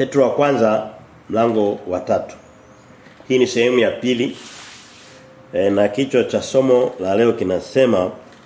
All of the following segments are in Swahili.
Petro wa kwanza mlango wa tatu. Hii ni sehemu ya pili. E, na kichwa cha somo la leo kinasema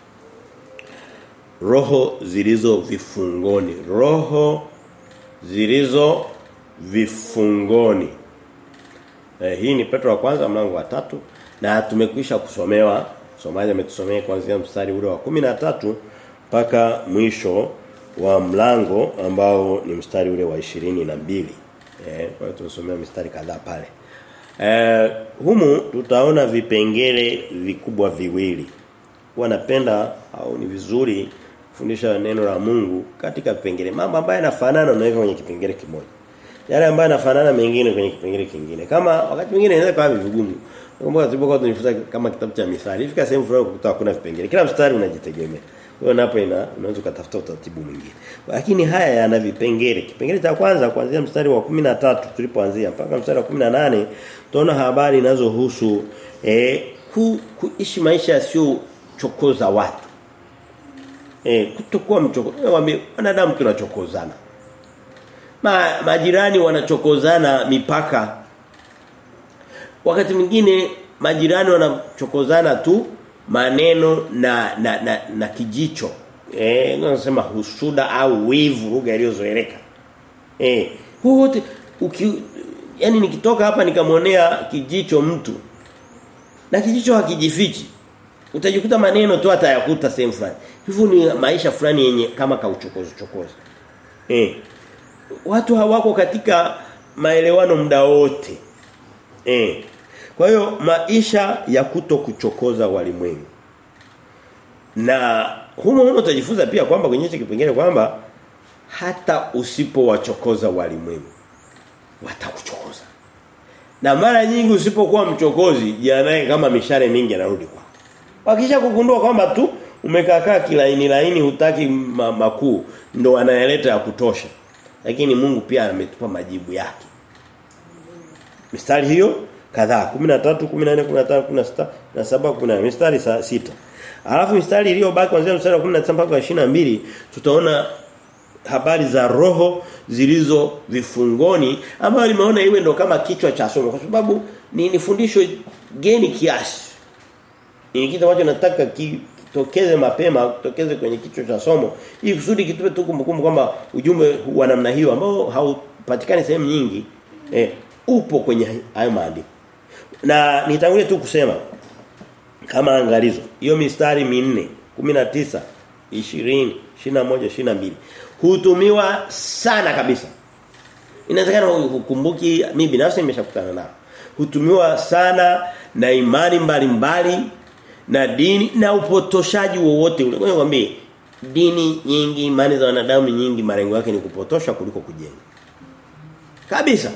roho zilizo vifungoni. Roho zilizo vifungoni. E, hii ni Petro wa kwanza mlango wa tatu na tumekwisha kusomewa somaji ametusomea kuanzia mstari ule wa kumi na tatu mpaka mwisho wa mlango ambao ni mstari ule wa ishirini na mbili eh kwa hiyo tumesomea mistari kadhaa pale eh humu tutaona vipengele vikubwa viwili wanapenda au ni vizuri kufundisha neno la Mungu katika vipengele mambo ambayo yanafanana unaweka kwenye kipengele kimoja yale ambayo yanafanana mengine kwenye kipengele kingine kama wakati mwingine inaweza kuwa vigumu Kumbuka tulipokuwa tunajifunza kama kitabu cha mithali. Ifika sehemu fulani ukuta kuna vipengele. Kila mstari unajitegemea. Kwa hiyo napo ina unaweza kutafuta utaratibu mwingine. Lakini haya yana vipengele. Kipengele cha kwanza kuanzia mstari wa 13 tulipoanzia mpaka mstari wa 18 tunaona habari zinazohusu eh ku, kuishi maisha yasiyo chokoza watu. Eh kutokuwa mchokozi. Wanadamu tunachokozana. Ma, majirani wanachokozana mipaka wakati mwingine majirani wanachokozana tu maneno na na na, na kijicho eh nasema husuda au wivu lugha iliyozoeleka eh wote uki yani nikitoka hapa nikamwonea kijicho mtu na kijicho hakijifichi utajikuta maneno tu atayakuta sehemu fulani hivyo ni maisha fulani yenye kama kauchokozo chokozo eh watu hawako katika maelewano muda wote eh kwa hiyo maisha ya kuto kuchokoza walimwengu. Na humo humo utajifunza pia kwamba kwenye hicho kipengele kwamba hata usipowachokoza walimwengu watakuchokoza. Na mara nyingi usipokuwa mchokozi jianae kama mishare mingi anarudi kwako. Wakisha kugundua kwamba tu umekaa kilaini laini hutaki ma, makuu ndo anayeleta ya kutosha. Lakini Mungu pia ametupa majibu yake. Mistari hiyo kadhaa 13 14 15 16 na 7 18 mistari sita Alafu mistari iliyobaki kuanzia mstari wa 19 mpaka 22 tutaona habari za roho zilizo vifungoni ambayo limeona iwe ndo kama kichwa cha somo kwa sababu ni, ni fundisho geni kiasi. Ni kitu ambacho nataka kitokeze mapema kitokeze kwenye kichwa cha somo ili kusudi kitupe tu kumbukumbu kwamba ujumbe wa namna hiyo ambao haupatikani sehemu nyingi eh, upo kwenye hayo maandiko. Na nitangulie tu kusema kama angalizo. Hiyo mistari minne, 19, 20, 21, 22 hutumiwa sana kabisa. Inawezekana ukumbuki mimi binafsi nimeshakutana nao. Hutumiwa sana na imani mbalimbali mbali, na dini na upotoshaji wowote ule. Ngoja nikwambie dini nyingi, imani za wanadamu nyingi malengo yake ni kupotosha kuliko kujenga. Kabisa.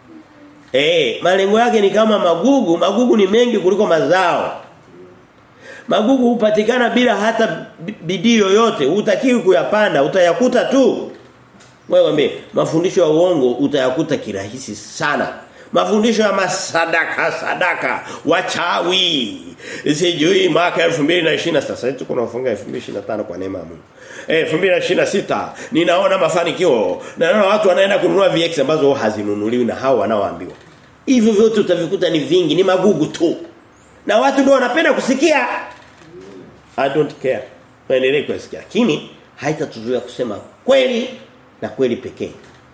Eh, malengo yake ni kama magugu, magugu ni mengi kuliko mazao. Magugu hupatikana bila hata bidii yoyote, hutakiwi kuyapanda, utayakuta tu. Wewe mwambie, mafundisho ya uongo utayakuta kirahisi sana. Mafundisho ya masadaka, sadaka, wachawi. Sijui mwaka 2020 sasa tuko tunafunga 2025 kwa neema ya Mungu. Eh 2026 ninaona mafanikio. Naona watu wanaenda kununua VX ambazo hazinunuliwi na hao wanaoambiwa. Hivyo vyote utavikuta ni vingi, ni magugu tu. Na watu ndio wanapenda kusikia. I don't care. Waendelee kusikia. Lakini haitatuzuia kusema kweli na kweli pekee.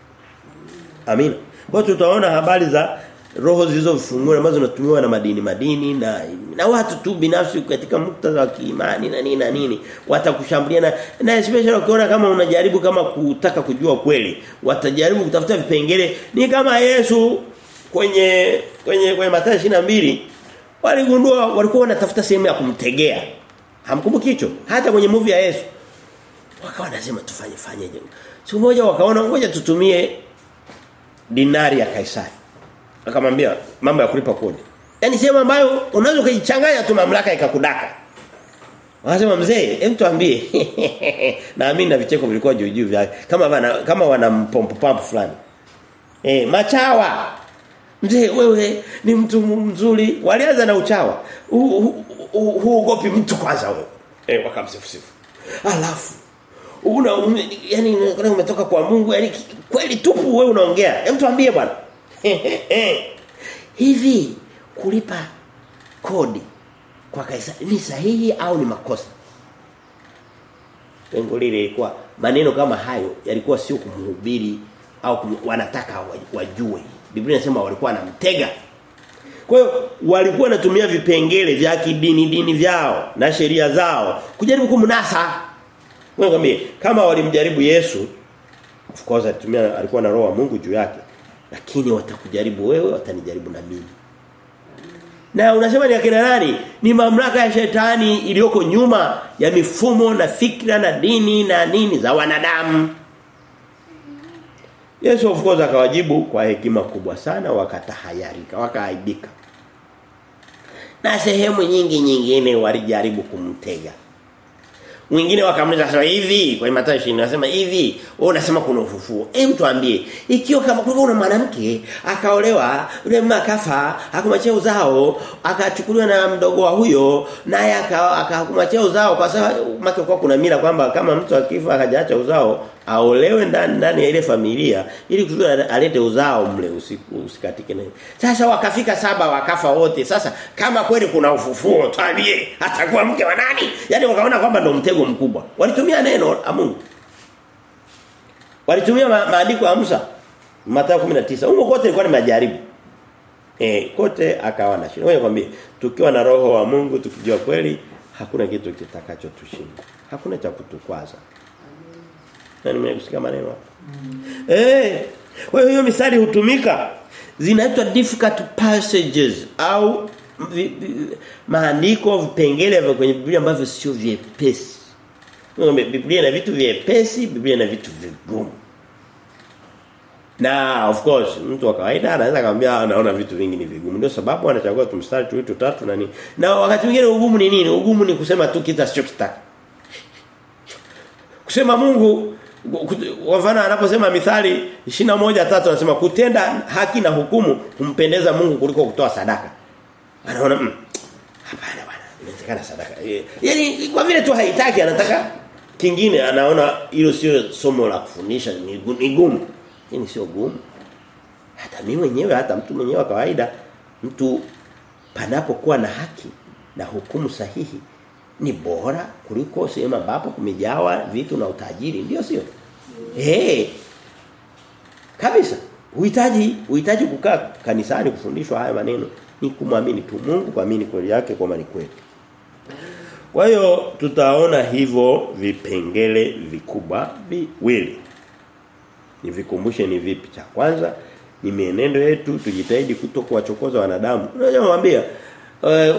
Amina. Kwa tutaona habari za roho zilizofungwa ambazo zinatumiwa na madini madini na na watu tu binafsi katika muktadha wa kiimani na nini na nini watakushambulia na na especially ukiona kama unajaribu kama kutaka kujua kweli watajaribu kutafuta vipengele ni kama Yesu kwenye kwenye kwenye Mathayo 22 waligundua walikuwa wanatafuta sehemu ya kumtegea hamkumbuki hicho hata kwenye movie ya Yesu wakawa wanasema tufanye fanyeje siku moja wakaona ngoja tutumie dinari ya Kaisari akamwambia mambo ya kulipa kodi yani sehemu ambayo unaweza kuichanganya tu mamlaka ikakudaka Wanasema mzee, hem tuambie. Naamini na vicheko vilikuwa juu juu vyake. Kama wana kama wana mpompo pampu fulani. Eh, machawa. Mzee wewe ni mtu mzuri. Walianza na uchawa. Huogopi mtu kwanza wewe. Eh wakamsifu sifu. Alafu una ume, yani umetoka kwa Mungu yani kweli tupu wewe unaongea hebu tuambie bwana hivi kulipa kodi kwa Kaisari ni sahihi au ni makosa Lengo lile ilikuwa maneno kama hayo yalikuwa sio kumhubiri au kum, wanataka wajue. Biblia inasema walikuwa wanamtega. Kwa hiyo walikuwa wanatumia vipengele vya kidini dini vyao na sheria zao kujaribu kumnasa. Ngombe kama walimjaribu Yesu of course alitumia alikuwa na roho wa Mungu juu yake. Lakini watakujaribu wewe watanijaribu na mimi. Na unasema ni akina nani? Ni mamlaka ya shetani iliyoko nyuma ya mifumo na fikra na dini na nini za wanadamu. Yesu of course akawajibu kwa hekima kubwa sana wakatahayarika, wakaaibika. Na sehemu nyingi nyingine walijaribu kumtega. Mwingine wakamuliza sasa hivi kwa Mathayo 20 anasema hivi wewe unasema kuna ufufuo. Hem tuambie ikiwa kama kulikuwa una mwanamke akaolewa yule mama akafa akamwachia uzao akachukuliwa na mdogo wa huyo naye akamwachia uzao kwa sababu make kwa kuna mila kwamba kama mtu akifa akajaacha uzao aolewe ndani ndani ya ile familia ili kusudi alete uzao mle usiku usikatike naye. Sasa wakafika saba wakafa wote. Sasa kama kweli kuna ufufuo tuambie atakuwa mke wa nani? Yaani wakaona kwamba ndo mtego mkubwa. Walitumia neno la Mungu. Walitumia ma maandiko ya Musa. Mathayo 19. Huko kote ilikuwa ni majaribu. Eh kote akawa na shida. Wewe kwambie tukiwa na roho wa Mungu tukijua kweli hakuna kitu kitakachotushinda. Hakuna cha kutukwaza. Na nimekusikia maneno hapo. Mm. Eh, kwa hiyo hiyo misali hutumika zinaitwa difficult passages au vi, vi, maandiko vipengele vya kwenye Biblia ambavyo sio vyepesi. Biblia ina vitu vyepesi, Biblia ina vitu vigumu. Na of course mtu wa kawaida anaweza kumwambia anaona vitu vingi ni vigumu. Ndio sababu anachagua tumstari tu vitu tatu na nini. Na wakati mwingine ugumu ni nini? Ugumu ni kusema tu kitu asichokitaka. Kusema Mungu kwa mfano anaposema mithali 21:3 anasema kutenda haki na hukumu humpendeza Mungu kuliko kutoa sadaka. Anaona mm, hapana bwana, inawezekana sadaka. Yaani kwa vile tu haitaki anataka kingine anaona hilo sio somo la kufundisha ni gumu. Yaani sio gumu. Hata mimi mwenyewe hata mtu mwenyewe wa kawaida mtu panapokuwa na haki na hukumu sahihi ni bora kuliko sehemu ambapo kumejawa vitu na utajiri ndio sio eh hey. kabisa uhitaji uhitaji kukaa kanisani kufundishwa haya maneno ni kumwamini tu Mungu kuamini kweli yake kwamba ni kweli kwa hiyo tutaona hivyo vipengele vikubwa viwili nivikumbushe ni vipi cha kwanza ni mienendo yetu tujitahidi kutokuwachokoza wanadamu unajua mwambia uh,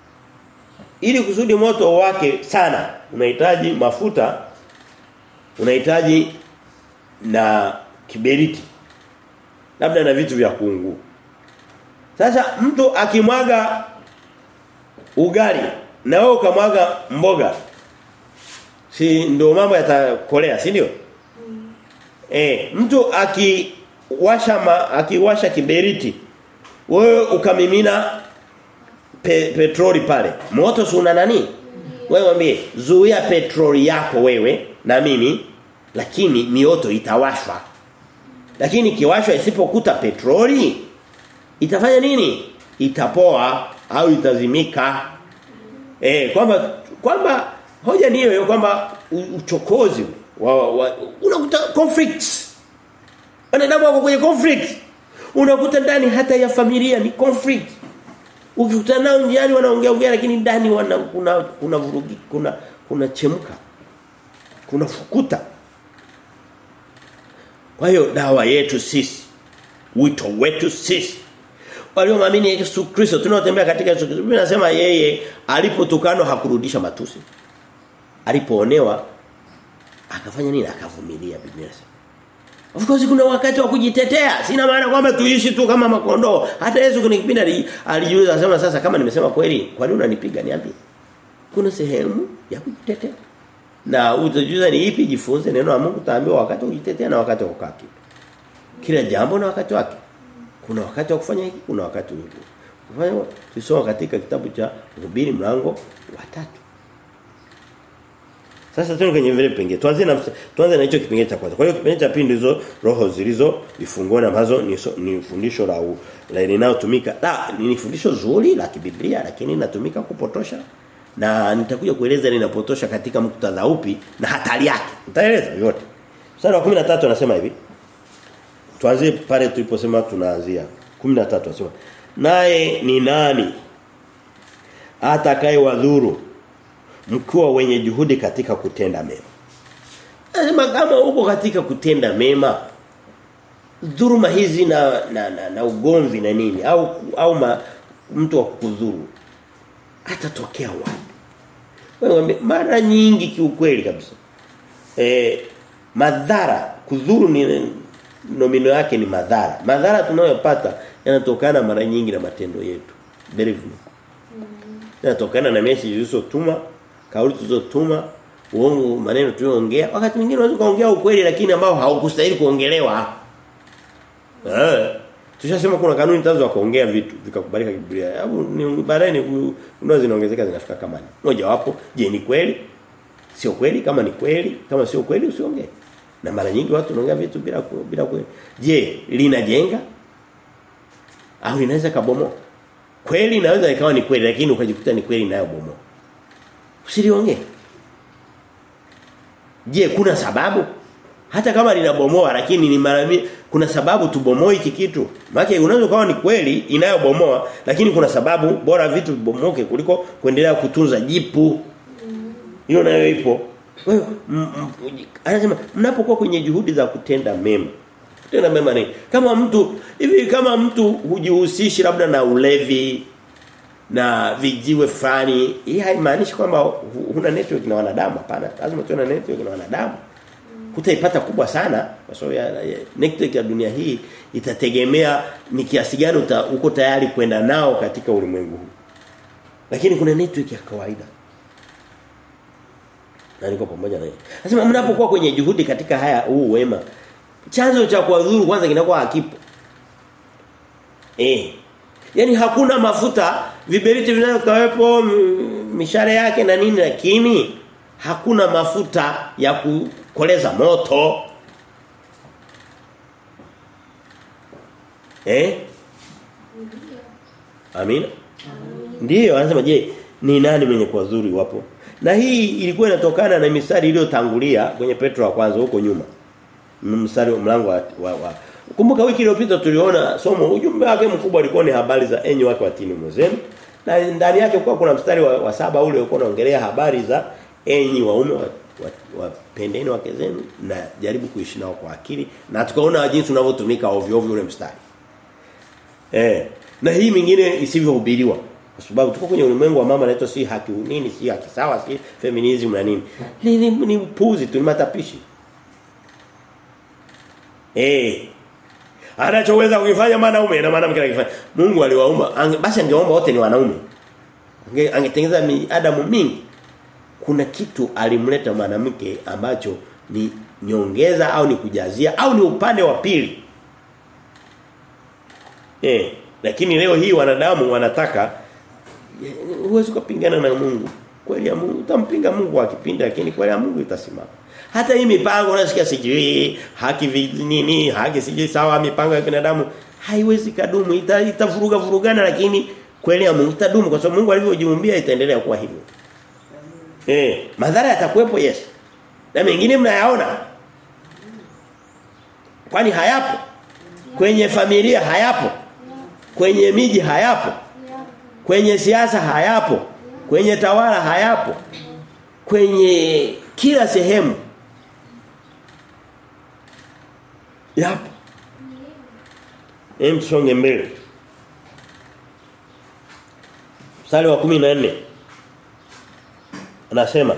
ili kusudi moto wake sana unahitaji mafuta unahitaji na kiberiti labda na vitu vya kuungua sasa mtu akimwaga ugali na wewe ukamwaga mboga si ndio mambo yatakolea si ndio mm. eh mtu akiwasha ma, akiwasha kiberiti wewe ukamimina pe, petroli pale. Moto si una nani? Wewe mwambie zuia petroli yako wewe na mimi lakini mioto itawashwa. Lakini kiwashwa isipokuta petroli itafanya nini? Itapoa au itazimika. Eh kwamba kwamba hoja ni hiyo kwamba uchokozi wa, wa unakuta conflicts. Wanadamu wako kwenye conflict. Unakuta ndani hata ya familia ni conflict ukikutana nao njiani wanaongea ongea lakini ndani wana kuna kuna vurugi kuna kuna chemka kuna fukuta kwa hiyo dawa yetu sisi wito wetu sisi waliomwamini Yesu Kristo tunaotembea katika Yesu Kristo mimi nasema yeye alipotukanwa hakurudisha matusi alipoonewa akafanya nini akavumilia Biblia inasema Of course kuna wakati wa kujitetea. Sina maana kwamba tuishi tu kama makondoo. Hata Yesu kuna kipindi alijiuliza asema sasa kama nimesema kweli, kwa nini unanipiga niambie? Kuna sehemu ya kujitetea. Na utajuza ni ipi jifunze neno la Mungu taambiwa wakati wa kujitetea na wakati wa kukaa Kila jambo na wakati wake. Kuna wakati wa kufanya hiki, kuna wakati mwingine. Kufanya tusoma katika kitabu cha Mhubiri mlango wa tatu Sasa tuende kwenye vile vipengele. Tuanze na tuanze na hicho kipengele cha kwanza. Kwa hiyo kipengele cha pili ndizo roho zilizo vifungoni ambazo ni, so, ni fundisho la u- la linalotumika. La, ni fundisho zuri la kibiblia lakini linatumika kupotosha. Na nitakuja kueleza linapotosha katika muktadha upi na hatari yake. Nitaeleza yote. Mstari wa 13 anasema hivi. Tuanzie pale tuliposema tunaanzia. 13 anasema naye ni nani atakaye wadhuru mkiwa wenye juhudi katika kutenda mema. Anasema kama uko katika kutenda mema dhuruma hizi na na, na, na ugomvi na nini au au ma, mtu wa kukudhuru atatokea wapi? Wewe mara nyingi kiukweli kabisa. Eh madhara kudhuru ni nomino yake ni madhara. Madhara tunayopata yanatokana mara nyingi na matendo yetu. Believe me. Yanatokana na message zilizotuma, kauli tulizotuma, uongo maneno tuliyoongea. Wakati mwingine unaweza kuongea ukweli lakini ambao haukustahili kuongelewa. Eh. Tushasema kuna kanuni tatu za kuongea vitu vikakubalika Biblia. Hebu ni baadaye ni unaweza zinaongezeka zinafika kama ni. Moja wapo, je ni kweli? Sio kweli kama ni kweli, kama sio kweli usiongee. Na mara nyingi watu wanaongea vitu bila ku- bila kweli. Je, linajenga? Au linaweza kabomoa? Kweli inaweza ikawa ni kweli lakini ukajikuta ni kweli nayo bomoa. Usiliongee. Je, kuna sababu? Hata kama linabomoa lakini ni mara mi- kuna sababu tubomoe hiki kitu. Maana unaweza kawa ni kweli inayobomoa lakini kuna sababu bora vitu vibomoke kuliko kuendelea kutunza jipu. Hiyo nayo ipo. Kwa hiyo m- m- anasema mnapokuwa kwenye juhudi za kutenda mema. Kutenda mema ni kama mtu hivi kama mtu hujihusishi labda na ulevi na vijiwe fulani, hii haimaanishi kwamba hu- huna network na wanadamu hapana. Lazima tuwe na network na wanadamu. Hutaipata kubwa sana kwa sababu ya, ya network ya dunia hii itategemea ni kiasi gani uta, uko tayari kwenda nao katika ulimwengu huu. Lakini kuna network ya kawaida. Na niko pamoja na yeye. Nasema mnapokuwa kwenye juhudi katika haya huu wema chanzo cha kuwadhuru kwanza kinakuwa hakipo. Eh. Yaani hakuna mafuta viberiti vinavyokawepo mishare yake na nini lakini hakuna mafuta ya kukoleza moto. Eh? Amina. Ndiyo anasema je, ni nani mwenye kuwadhuru iwapo? Na hii ilikuwa inatokana na mistari iliyotangulia kwenye Petro wa kwanza huko nyuma. Mstari mlango wa, wa, wa. Kumbuka wiki iliyopita tuliona somo ujumbe wake mkubwa ulikuwa ni habari za enyi wake watini mwezenu. Na ndani yake kwa kuna mstari wa, wa saba ule ulikuwa unaongelea habari za enyi waume wapendeni wa, wa wake zenu na jaribu kuishi nao kwa akili na tukaona jinsi unavyotumika ovyo ovyo ule mstari. Eh. Na hii mingine isivyohubiriwa kwa sababu tuko kwenye ulimwengu wa mama anaitwa si haki nini si haki sawa si feminism na nini. Ni ni, ni upuzi tu ni matapishi. Eh. Anachoweza kufanya mwanaume na mwanamke anakifanya. Mungu aliwaumba ange, basi angeomba wote ni wanaume. Ange, angetengeneza Adamu mingi. Kuna kitu alimleta mwanamke ambacho ni nyongeza au ni kujazia au ni upande wa pili. Eh, lakini leo hii wanadamu wanataka huwezi kupingana na Mungu. Kweli ya Mungu utampinga Mungu akipinda lakini kweli ya Mungu itasimama. Hata hii mipango unasikia sijui haki nini haki sijui sawa mipango ya binadamu haiwezi kadumu ita, itavuruga vurugana lakini kweli ya Mungu itadumu kwa sababu Mungu alivyojiumbia itaendelea kuwa hivyo. Eh, madhara yatakuwepo yes. Na mengine mnayaona. Kwani hayapo? Kwenye familia hayapo. Kwenye miji hayapo. Kwenye siasa hayapo. Kwenye tawala hayapo. Kwenye kila sehemu Yapo. Hem songe mbele. Mstari wa 14. Anasema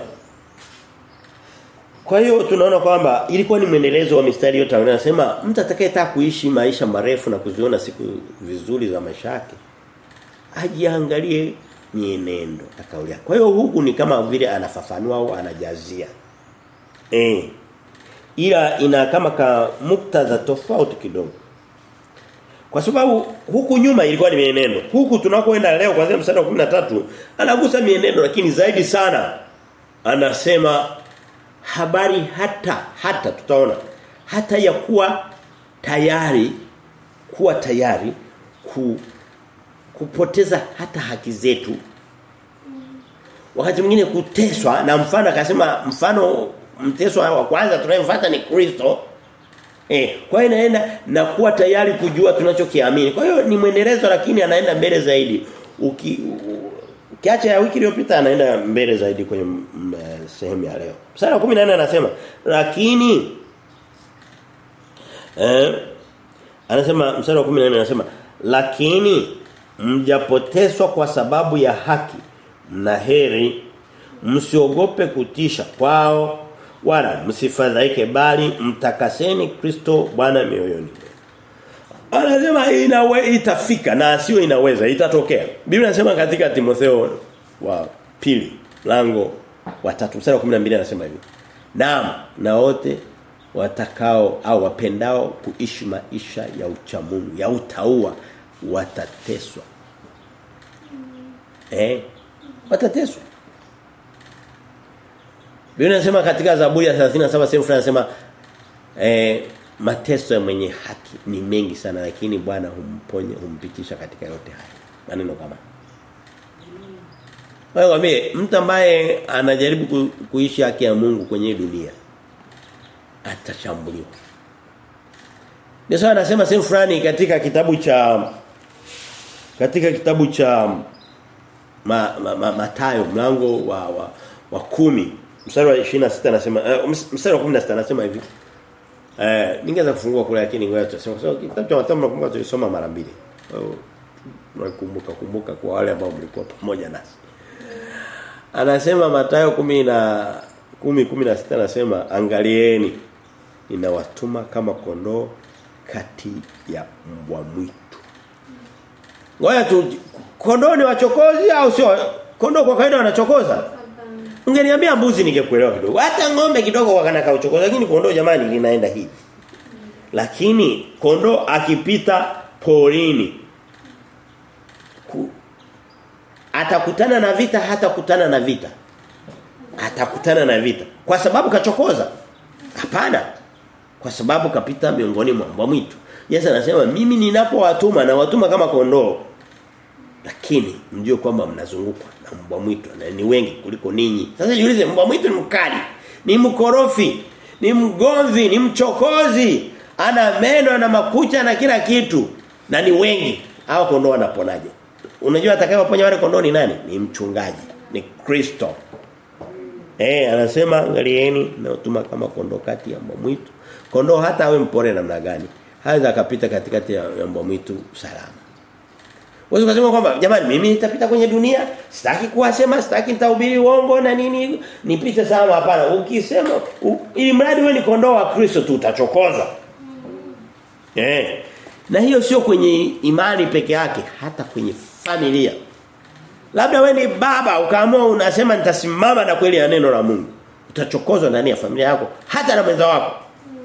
Kwa hiyo tunaona kwamba ilikuwa ni mwendelezo wa mistari yote anasema mtu atakayetaka kuishi maisha marefu na kuziona siku vizuri za maisha yake ajiangalie mienendo na kauli yake. Kwa hiyo huku ni kama vile anafafanua au anajazia. Eh ila ina kama ka muktadha tofauti kidogo. Kwa sababu huku nyuma ilikuwa ni mienendo. Huku tunakoenda leo kuanzia mstari wa 13 anagusa mienendo lakini zaidi sana anasema habari hata hata tutaona hata ya kuwa tayari kuwa tayari ku, kupoteza hata haki zetu wakati mwingine kuteswa na mfano akasema mfano mteswa wa kwanza tunayemfuata ni Kristo eh kwa hiyo inaenda na kuwa tayari kujua tunachokiamini kwa hiyo ni mwendelezo lakini anaenda mbele zaidi uki ukiacha ya wiki iliyopita anaenda mbele zaidi kwenye m, sehemu ya leo mstari wa 14 anasema lakini eh anasema mstari wa 14 anasema lakini mjapoteswa kwa sababu ya haki mna heri msiogope kutisha kwao wala msifadhaike bali mtakaseni Kristo Bwana mioyoni Anasema inawe itafika na sio inaweza itatokea. Biblia inasema katika Timotheo wa pili lango wa 3 mstari wa 12 anasema hivi. Naam, na wote watakao au wapendao kuishi maisha ya uchamungu, ya utaua watateswa. Eh? Watateswa. Biblia inasema katika Zaburi ya 37 sehemu fulani anasema eh mateso ya mwenye haki ni mengi sana lakini Bwana humponya humpitisha katika yote haya. Maneno kama. Wewe wame mtu ambaye anajaribu ku, kuishi haki ya Mungu kwenye dunia atashambuliwa. Ndio sawa anasema sehemu fulani katika kitabu cha katika kitabu cha ma, ma, ma, Matayo mlango wa wa, wa kumi mstari wa 26 anasema uh, mstari wa 16 anasema hivi Eh, ningeweza kufungua kule lakini ngoja tuseme kwa sababu kitabu cha Mathayo nakumbuka tulisoma mara mbili. Kwa hiyo nakumbuka kumbuka kwa wale ambao mlikuwa pamoja nasi. Anasema Mathayo 10 na 10 16 anasema angalieni ninawatuma kama kondoo kati ya mbwa mwitu. Ngoja tu kondoo ni wachokozi au sio? Kondoo kwa kawaida wanachokoza. Ungeniambia mbuzi ningekuelewa kidogo. Hata ng'ombe kidogo wakanaka uchokozi lakini kondoo jamani linaenda hivi. Lakini kondoo akipita porini ku, atakutana na vita hata kutana na vita. Atakutana na vita. Kwa sababu kachokoza? Hapana. Kwa sababu kapita miongoni mwa mbwa mwitu. Yesu anasema mimi ninapowatuma na watuma kama kondoo. Lakini mjue kwamba mnazungukwa na mbwa mwitu na ni wengi kuliko ninyi. Sasa jiulize mbwa mwitu ni mkali, ni mkorofi, ni mgomvi, ni mchokozi, ana meno na makucha na kila kitu na ni wengi. Hao kondoo wanaponaje? Unajua atakayewaponya wale kondoo ni nani? Ni mchungaji, ni Kristo. Eh, anasema angalieni na utuma kama kondoo kati ya mbwa mwitu. Kondoo hata awe mpore namna gani, haweza akapita katikati ya mbwa mwitu salama. Wewe ukasema kwamba jamani mimi nitapita kwenye dunia, sitaki kuwasema, sitaki nitahubiri uongo na nini, nipite salama hapana. Ukisema ili mradi wewe ni kondoo wa Kristo tu utachokoza. Eh. Na hiyo sio kwenye imani peke yake, hata kwenye familia. Labda wewe ni baba ukaamua unasema nitasimama na kweli ya neno la Mungu. Utachokozwa ndani ya familia yako, hata na mwenza wako.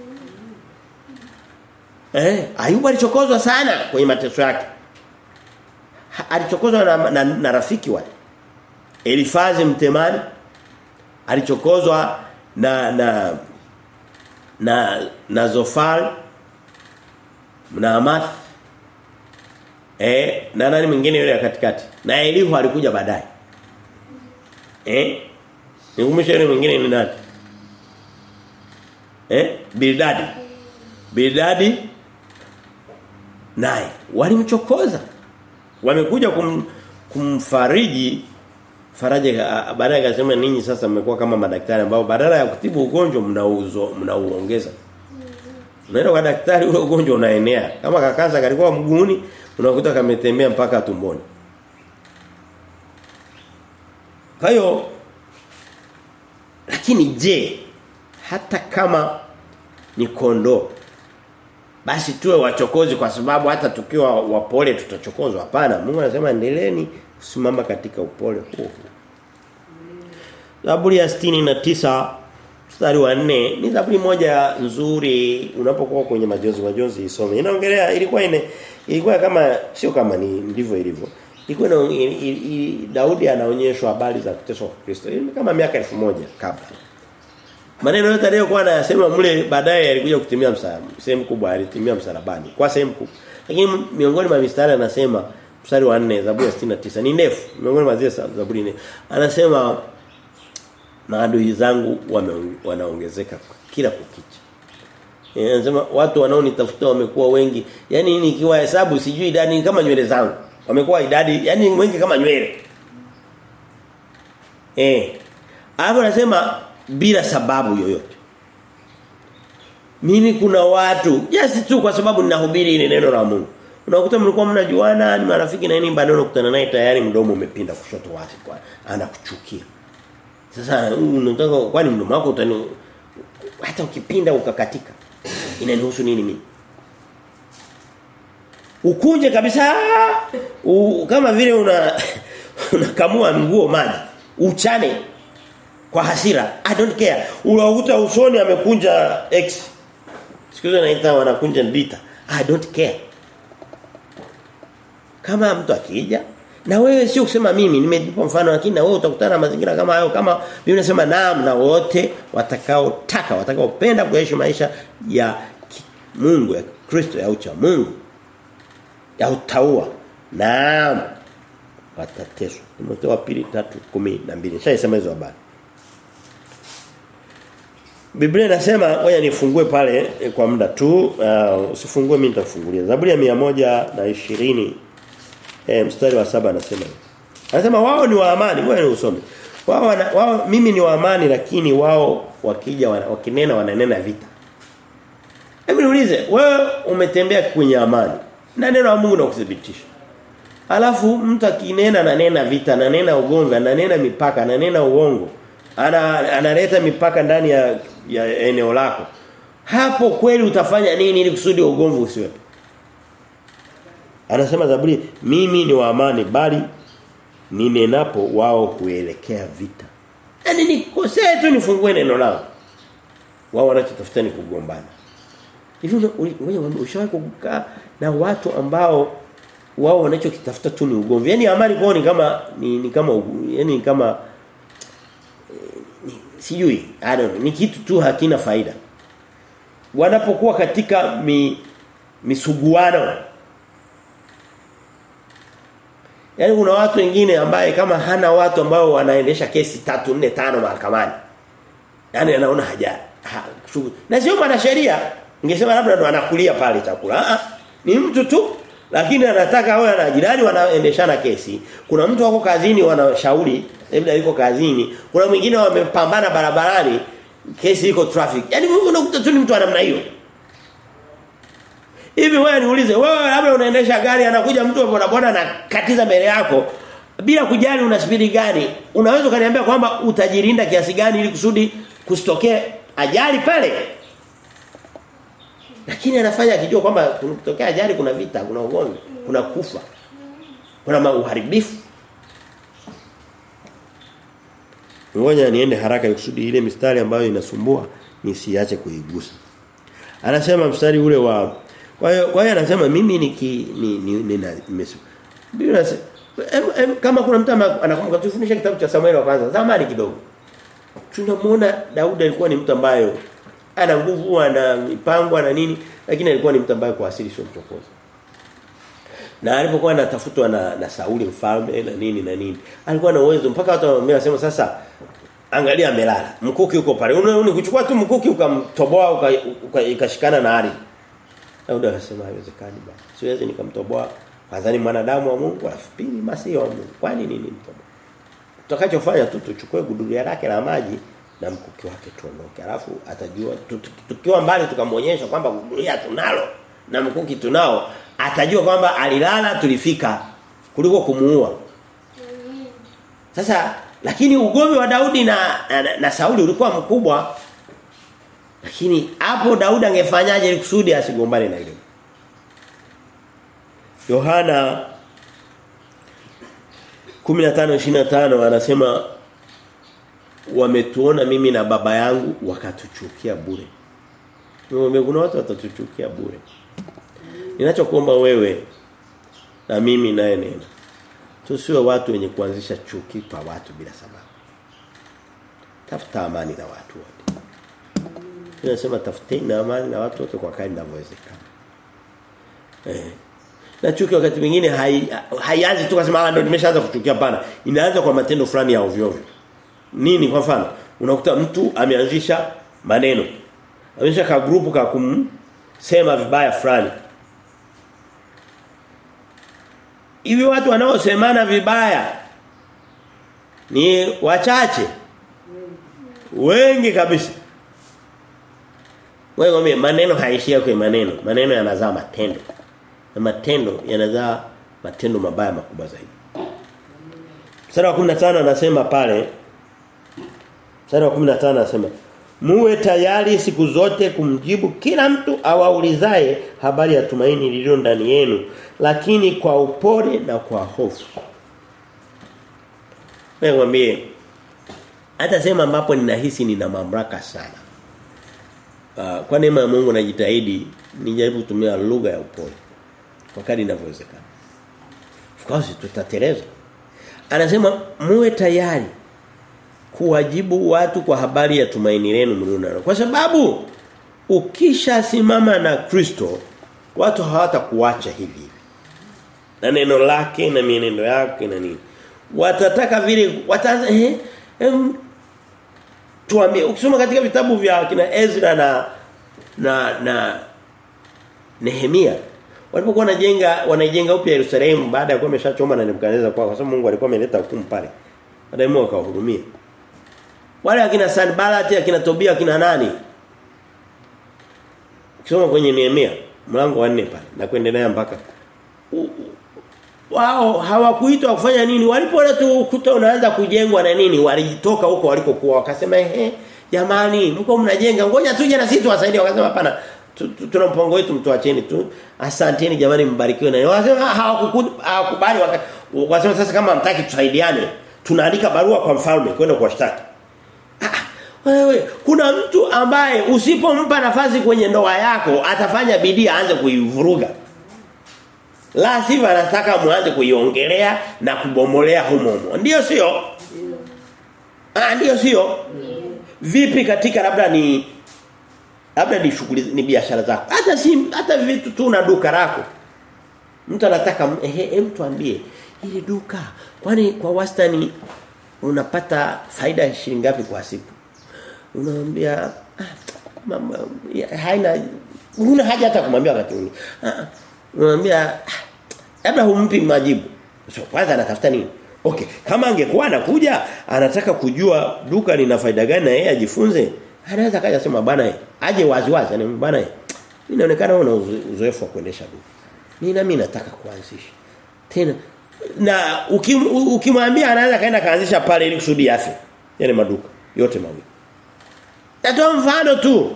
Eh, Ayubu alichokozwa sana kwenye mateso yake alichokozwa na, na, na rafiki wale Elifazi mtemani alichokozwa na na na na Zofar na Amath eh na nani mwingine yule katikati na Elihu alikuja baadaye eh nikumbusha yule mwingine ni nani eh Bildadi Bildadi naye walimchokoza wamekuja kum, kumfariji faraja baadaye akasema ninyi sasa mmekuwa kama madaktari ambao badala ya kutibu ugonjwa mnauzo mnauongeza unaenda kwa daktari ule ugonjwa unaenea kama kakanza kalikuwa mguuni unakuta kametembea mpaka tumboni kwa hiyo lakini je hata kama ni kondoo basi tuwe wachokozi kwa sababu hata tukiwa wapole tutachokozwa hapana Mungu anasema endeleeni kusimama katika upole huo Zaburi ya na tisa mstari wa nne ni zaburi moja nzuri unapokuwa kwenye majonzi majonzi isome inaongelea ilikuwa ine ilikuwa kama sio kama ni ndivyo ilivyo ilikuwa na Daudi anaonyeshwa habari za kuteswa kwa Kristo kama miaka elfu moja kabla Maneno yote aliyokuwa anayasema mle baadaye yalikuja kutimia msalaba. Sehemu kubwa alitimia msalabani. Kwa sehemu kubwa. Lakini miongoni mwa mistari anasema mstari wa 4 Zaburi ya 69 ni ndefu. Miongoni mwa zile Zaburi nne. Anasema maadui zangu wanaongezeka kila kukicha. Anasema watu wanaonitafuta wamekuwa wengi. Yaani nikiwa hesabu sijui idadi kama nywele zangu. Wamekuwa idadi yani wengi kama nywele. Eh. Hapo anasema bila sababu yoyote. Mimi kuna watu just tu kwa sababu ninahubiri ile neno la Mungu. Unakuta mlikuwa mnajuana ni marafiki na nini baadaye unakutana naye tayari mdomo umepinda kushoto wazi kwa anakuchukia. Sasa unataka kwani mdomo wako utani hata ukipinda ukakatika inanihusu nini mimi? Ukunje kabisa u, kama vile una unakamua nguo maji uchane kwa hasira i don't care unakuta usoni amekunja x siku hizo naita wanakunja lita i don't care kama mtu akija na wewe sio kusema mimi nimejipa mfano lakini na wewe utakutana na mazingira kama hayo kama mimi nasema naam na wote watakao taka watakaopenda kuishi maisha ya Mungu ya Kristo ya ucha Mungu ya utaua naam watateswa Timotheo wa pili 3:12 nishasema hizo habari Biblia inasema ngoja nifungue pale eh, kwa muda tu uh, usifungue mimi nitakufungulia Zaburi ya 120 eh, mstari wa saba anasema hivi. Anasema wao ni wa amani, ngoja usome. Wao wana, wao mimi ni wa amani lakini wao wakija wana, wakinena wananena vita. Hebu niulize, wewe umetembea kwenye amani na neno la Mungu linakuthibitisha. Alafu mtu akinena ananena vita, ananena ugomvi, ananena mipaka, ananena uongo. Ana analeta mipaka ndani ya, ya eneo lako. Hapo kweli utafanya nini ili kusudi ugomvi usiwepo? Anasema Zaburi, mimi ni wa amani bali ninenapo wao huelekea vita. Yaani nikosee tu nifungue neno lao. Wao wanachotafuta ni kugombana. Hivi ngoja ushawahi kukaa na watu ambao wao wanachokitafuta tu ni ugomvi. Yaani amani kwao ni kama ni, ni kama yani kama ni, sijui I don't know, ni kitu tu hakina faida. Wanapokuwa katika mi, misuguano Yaani kuna watu wengine ambaye kama hana watu ambao wanaendesha kesi tatu nne tano mahakamani. Yaani anaona haja. Ha, na sio mwanasheria. Ningesema labda ndo anakulia pale chakula. Ah, ni mtu tu lakini anataka awe na jirani wanaendeshana kesi. Kuna mtu wako kazini wanashauri, labda yuko kazini. Kuna mwingine wamepambana barabarani, kesi iko traffic. Yaani unakuta tu ni mtu wa namna hiyo. Hivi wewe niulize, wewe labda unaendesha gari anakuja mtu wa bodaboda na katiza mbele yako bila kujali una spidi gani, unaweza kaniambia kwamba utajirinda kiasi gani ili kusudi kusitokee ajali pale? Lakini anafanya akijua kwamba kunatokea ajali kuna vita, kuna ugomvi, kuna kufa. Kuna uharibifu. Ngoja niende haraka kusudi ile mistari ambayo inasumbua nisiache kuigusa. Anasema mstari ule wa kwa hiyo kwa hiyo anasema mimi niki ni ni nina Biblia kama kuna mtu anakumbuka tufundisha kitabu cha Samuel wa kwanza zamani kidogo. Tunamuona Daudi alikuwa ni mtu ambaye ana nguvu ana mipango na nini lakini alikuwa ni mtu ambaye kwa asili sio mchokozi. Na alipokuwa anatafutwa na, na Sauli mfalme na nini na nini alikuwa na uwezo mpaka watu wanasema sasa angalia amelala mkuki uko pale unaona kuchukua tu mkuki ukamtoboa ukashikana na ardhi Daudi akasema haiwezekani bwana. Siwezi nikamtoboa kwanza ni mwanadamu wa Mungu alafu pili masi wa Mungu. Kwani nini mtoboa? Tutakachofanya tu tuchukue gudulia lake la maji na mkuki wake tuondoke. Alafu atajua tukiwa mbali tukamwonyesha kwamba gudulia tunalo na mkuki tunao, atajua kwamba alilala tulifika kuliko kumuua. Sasa lakini ugomvi wa Daudi na, na, na Sauli ulikuwa mkubwa lakini hapo Daudi angefanyaje ili kusudi asigombane na yule? Yohana 15:25 anasema wametuona mimi na baba yangu wakatuchukia bure. Ngombe kuna watu watatuchukia bure. Ninachokuomba wewe na mimi naye nena. Tusiwe watu wenye kuanzisha chuki kwa watu bila sababu. Tafuta amani na watu wote. Tunasema tafuteni amani na watu wote kwa kadri inavyowezekana. Eh. Na chuki wakati mwingine hai- haianzi tu kusema ah ndio nimeshaanza kuchukia pana. Inaanza kwa matendo fulani ya ovyo ovyo. Nini kwa mfano? Unakuta mtu ameanzisha maneno. Ameanzisha ka grupu ka kumsema vibaya fulani. Hivi watu wanaosemana vibaya ni wachache. Wengi kabisa. Wewe ngombe maneno haishia kwa maneno. Maneno yanazaa matendo. Na matendo yanazaa matendo mabaya makubwa zaidi. Mstari wa 15 anasema pale Mstari wa 15 anasema Muwe tayari siku zote kumjibu kila mtu awaulizaye habari ya tumaini lililo ndani yenu lakini kwa upole na kwa hofu. Wewe mwambie hata sema ambapo ninahisi nina mamlaka sana. Uh, kwa neema ya Mungu najitahidi nijaribu kutumia lugha ya upole kwa kadri inavyowezekana. Of course tutateleza. Anasema muwe tayari kuwajibu watu kwa habari ya tumaini lenu mlionalo. Kwa sababu ukishasimama na Kristo watu hawatakuacha hivi. Na neno lake na mienendo yake na nini. Watataka vile wataanza eh em, tuambie ukisoma katika vitabu vya kina Ezra na na na Nehemia walipokuwa wanajenga wanajenga upya Yerusalemu baada ya kuwa ameshachoma na Nebukadnezar kwa sababu Mungu alikuwa ameleta hukumu pale. Baadaye Mungu akawahurumia. Wale akina Sanbalati akina Tobia akina nani? Ukisoma kwenye Nehemia mlango wa 4 pale na kuendelea mpaka u- u- wao hawakuitwa kufanya nini walipoona tu ukuta unaanza kujengwa na nini walijitoka huko walikokuwa wakasema ehe jamani mko mnajenga ngoja tuje na sisi tuwasaidie wakasema hapana tu- tu- tuna mpango wetu mtuacheni tu asanteni jamani mbarikiwe na wakasema hawakuku- hawakubali waka- wakasema sasa kama hamtaki tusaidiane tunaandika barua kwa mfalme kwenda kuwashtaki Ah, wewe kuna mtu ambaye usipompa nafasi kwenye ndoa yako atafanya bidii aanze kuivuruga la sivyo anataka muanze kuiongelea na kubomolea humo humo. Ndio sio? Ah ndio sio? Vipi katika labda ni labda ni shughuli ni biashara zako. Hata si hata vitu tu na duka lako. Mtu anataka ehe hem tuambie ili duka kwani kwa wastani unapata faida ya shilingi ngapi kwa siku? Unamwambia ah, mama ya, haina huna haja hata kumwambia wakati ule. Ah, ah, unamwambia ah, labda humpi majibu. So kwanza anatafuta nini? Okay, kama angekuwa anakuja anataka kujua duka lina faida gani na yeye ajifunze, anaweza kaja sema bana eh, aje wazi wazi yani bana eh. Mimi inaonekana una uzo- uzoefu wa kuendesha duka. Mimi na mimi nataka kuanzisha. Tena na ukim, u- ukimwambia anaweza kaenda kaanzisha pale ili kusudi afe. Yale maduka yote mawili. Natoa mfano tu.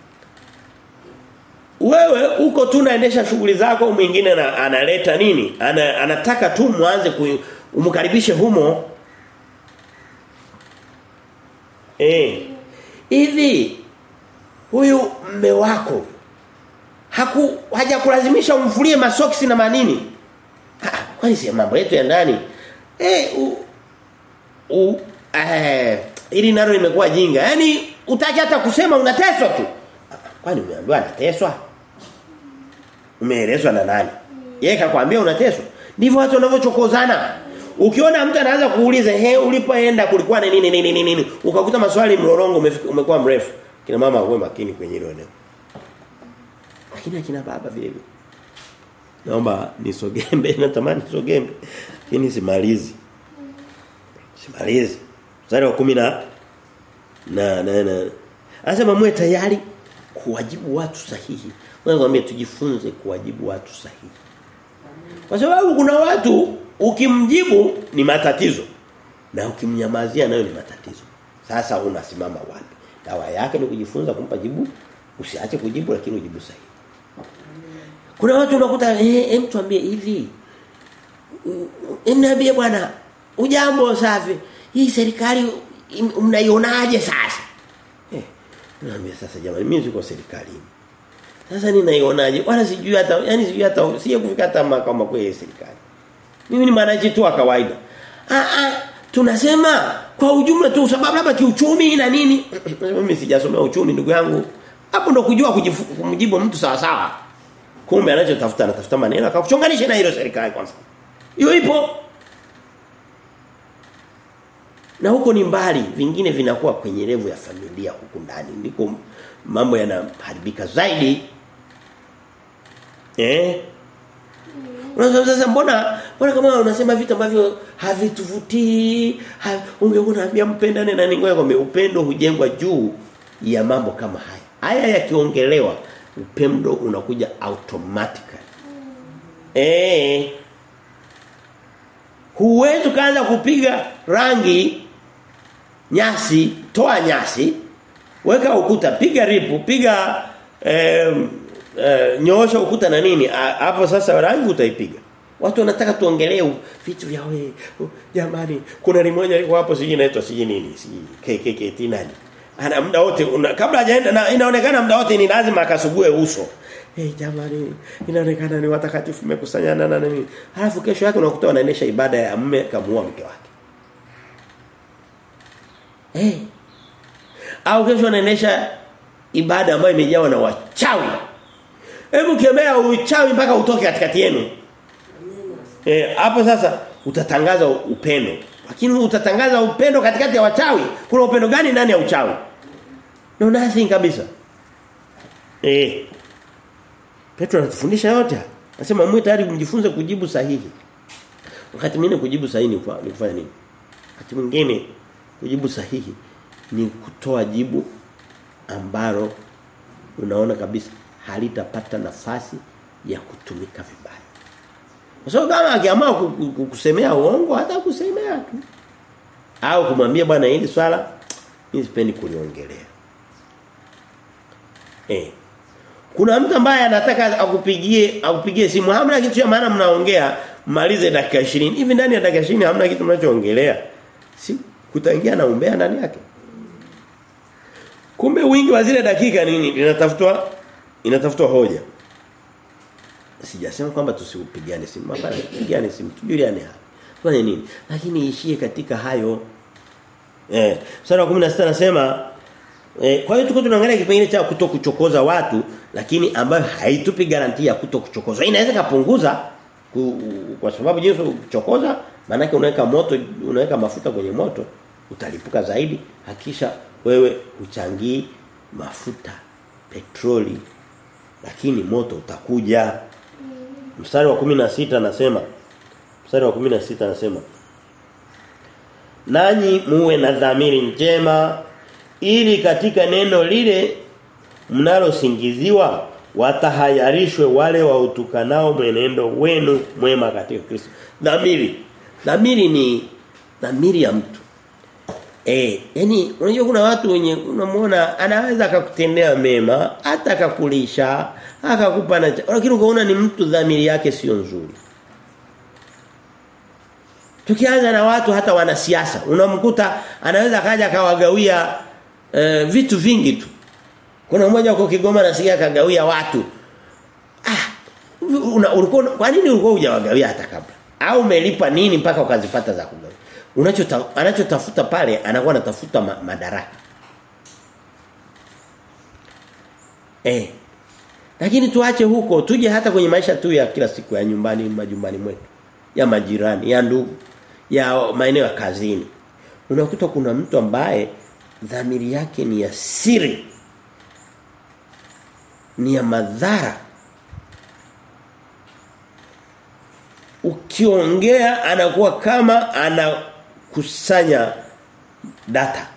Wewe uko tu unaendesha shughuli zako mwingine na, analeta nini? Ana, anataka tu mwanze ku- umkaribishe humo. Eh. Hivi huyu mme wako haku hajakulazimisha umfulie masoksi na manini? Ah, kwani si mambo yetu ya ndani? Eh u, u eh ili nalo limekuwa jinga. Yaani utaki hata kusema unateswa tu. Ah, Kwani umeambiwa anateswa? Umeelezwa na nani? Yeye kakwambia unateswa. Ndivyo watu wanavyochokozana. Ukiona mtu anaanza kuuliza, "He, ulipoenda kulikuwa na nini nini nini nini?" Ukakuta maswali mlolongo umefika- umekuwa mrefu. Kina mama uwe makini kwenye hilo eneo. Lakini akina baba vile vile. Naomba nisogembe, natamani nisogembe. Lakini simalizi. Simalizi. Mstari wa 10 na na na, na. Anasema mwe tayari kuwajibu watu sahihi. Wewe mwambie tujifunze kuwajibu watu sahihi. Kwa sababu kuna watu ukimjibu ni matatizo na ukimnyamazia nayo ni matatizo. Sasa unasimama wapi? Dawa yake ni kujifunza kumpa jibu, usiache kujibu lakini ujibu sahihi. Kuna watu unakuta eh hem tuambie hivi. Niambie bwana, ujambo safi. Hii serikali im- mnaionaje sasa? Eh, naambia sasa jamani mimi siko serikalini. Sasa ninaionaje? Wala sijui hata yani sijui hata sije kufika hata makao makuu ya serikali. Mimi ni mwananchi tu wa kawaida. Ah ah tunasema kwa ujumla tu sababu labda kiuchumi na nini? Mimi sijasomea uchumi ndugu yangu. Hapo ndo kujua kujifu- kumjibu mtu sawa sawa. Kumbe anachotafuta anatafuta maneno akakuchonganisha na hilo serikali kwanza. Hiyo ipo. Na huko ni mbali, vingine vinakuwa kwenye levu ya familia huku ndani. Ndiko mambo yanaharibika zaidi. Eh? Unasema sasa mbona mbona kama unasema vitu ambavyo havituvutii, ha, ungekuwa unaambia mpendane na ningoja kwamba upendo hujengwa juu ya mambo kama haya. Haya yakiongelewa upendo unakuja automatically. Eh. Huwezi kaanza kupiga rangi nyasi, toa nyasi, weka ukuta, piga ripu, piga eh, eh, nyoosha ukuta na nini? A- Hapo sasa rangi utaipiga. Watu wanataka tuongelee u- vitu vya we. u- Jamani, kuna limoja liko hapo siji inaitwa siji nini? Siji KKKT nani? Ana muda wote una, kabla hajaenda na inaonekana muda wote ni lazima akasugue uso. Eh jamani, inaonekana ni watakatifu mmekusanyana na nini? Halafu kesho yake unakuta wanaendesha ibada ya mume kamuua mke wake. Eh. Au kesho wanaendesha ibada ambayo imejawa na wachawi. Hebu kemea uchawi mpaka utoke katikati yenu. Eh, hapo sasa utatangaza upendo. Lakini utatangaza upendo katikati ya wachawi. Kuna upendo gani ndani ya uchawi? No nothing kabisa. Eh. Petro anatufundisha yote. haya. Anasema mwe tayari mjifunze kujibu sahihi. Wakati mwingine kujibu sahihi ni kufa- ni kufanya nini? Wakati mwingine kujibu sahihi ni kutoa jibu ambalo unaona kabisa halitapata nafasi ya kutumika vibaya. Kwa sababu kama akiamua ku- ku- ku- kusemea uongo hata kusemea tu. Au kumwambia bwana hili swala mimi sipendi kuliongelea. Eh. Kuna mtu ambaye anataka akupigie akupigie simu hamna kitu cha maana mnaongea malize dakika 20. Hivi ndani ya dakika 20 hamna kitu mnachoongelea. Si kutaingia na umbea ndani yake. Kumbe wingi wa zile dakika nini linatafutwa inatafutwa hoja. Sijasema kwamba tusiupigane simu, hapana, tupigane simu, tujuliane hapa. Fanye nini? Lakini ishie katika hayo. Eh, sura ya 16 nasema eh, kwa hiyo tuko tunaangalia kipengele cha kutokuchokoza watu lakini ambayo haitupi garantia ya kutokuchokoza. Inaweza kapunguza ku, kwa sababu jinsi kuchokoza maana yake unaweka moto unaweka mafuta kwenye moto utalipuka zaidi hakisha wewe uchangii mafuta petroli lakini moto utakuja mstari wa 16 anasema mstari wa 16 anasema nanyi muwe na dhamiri njema ili katika neno lile mnalosingiziwa watahayarishwe wale wautukanao mwenendo wenu mwema katika Kristo. Dhamiri. Dhamiri ni dhamiri ya mtu. Eh, yani unajua kuna watu wenye unamuona anaweza akakutendea mema, hata akakulisha, akakupa na lakini ukaona ni mtu dhamiri yake sio nzuri. Tukianza na watu hata wanasiasa, unamkuta anaweza kaja akawagawia e, vitu vingi tu. Kuna mmoja uko Kigoma nasikia akagawia watu. Ah, una, ulikuwa kwa nini ulikuwa hujawagawia hata kabla? Au umelipa nini mpaka ukazipata za kugawia? Unachota anachotafuta pale anakuwa anatafuta ma, madaraka. Eh. Lakini tuache huko, tuje hata kwenye maisha tu ya kila siku ya nyumbani, majumbani mwetu, ya majirani, ya ndugu, ya maeneo ya kazini. Unakuta kuna mtu ambaye dhamiri yake ni ya siri. Ni ya madhara. Ukiongea anakuwa kama anakusanya data.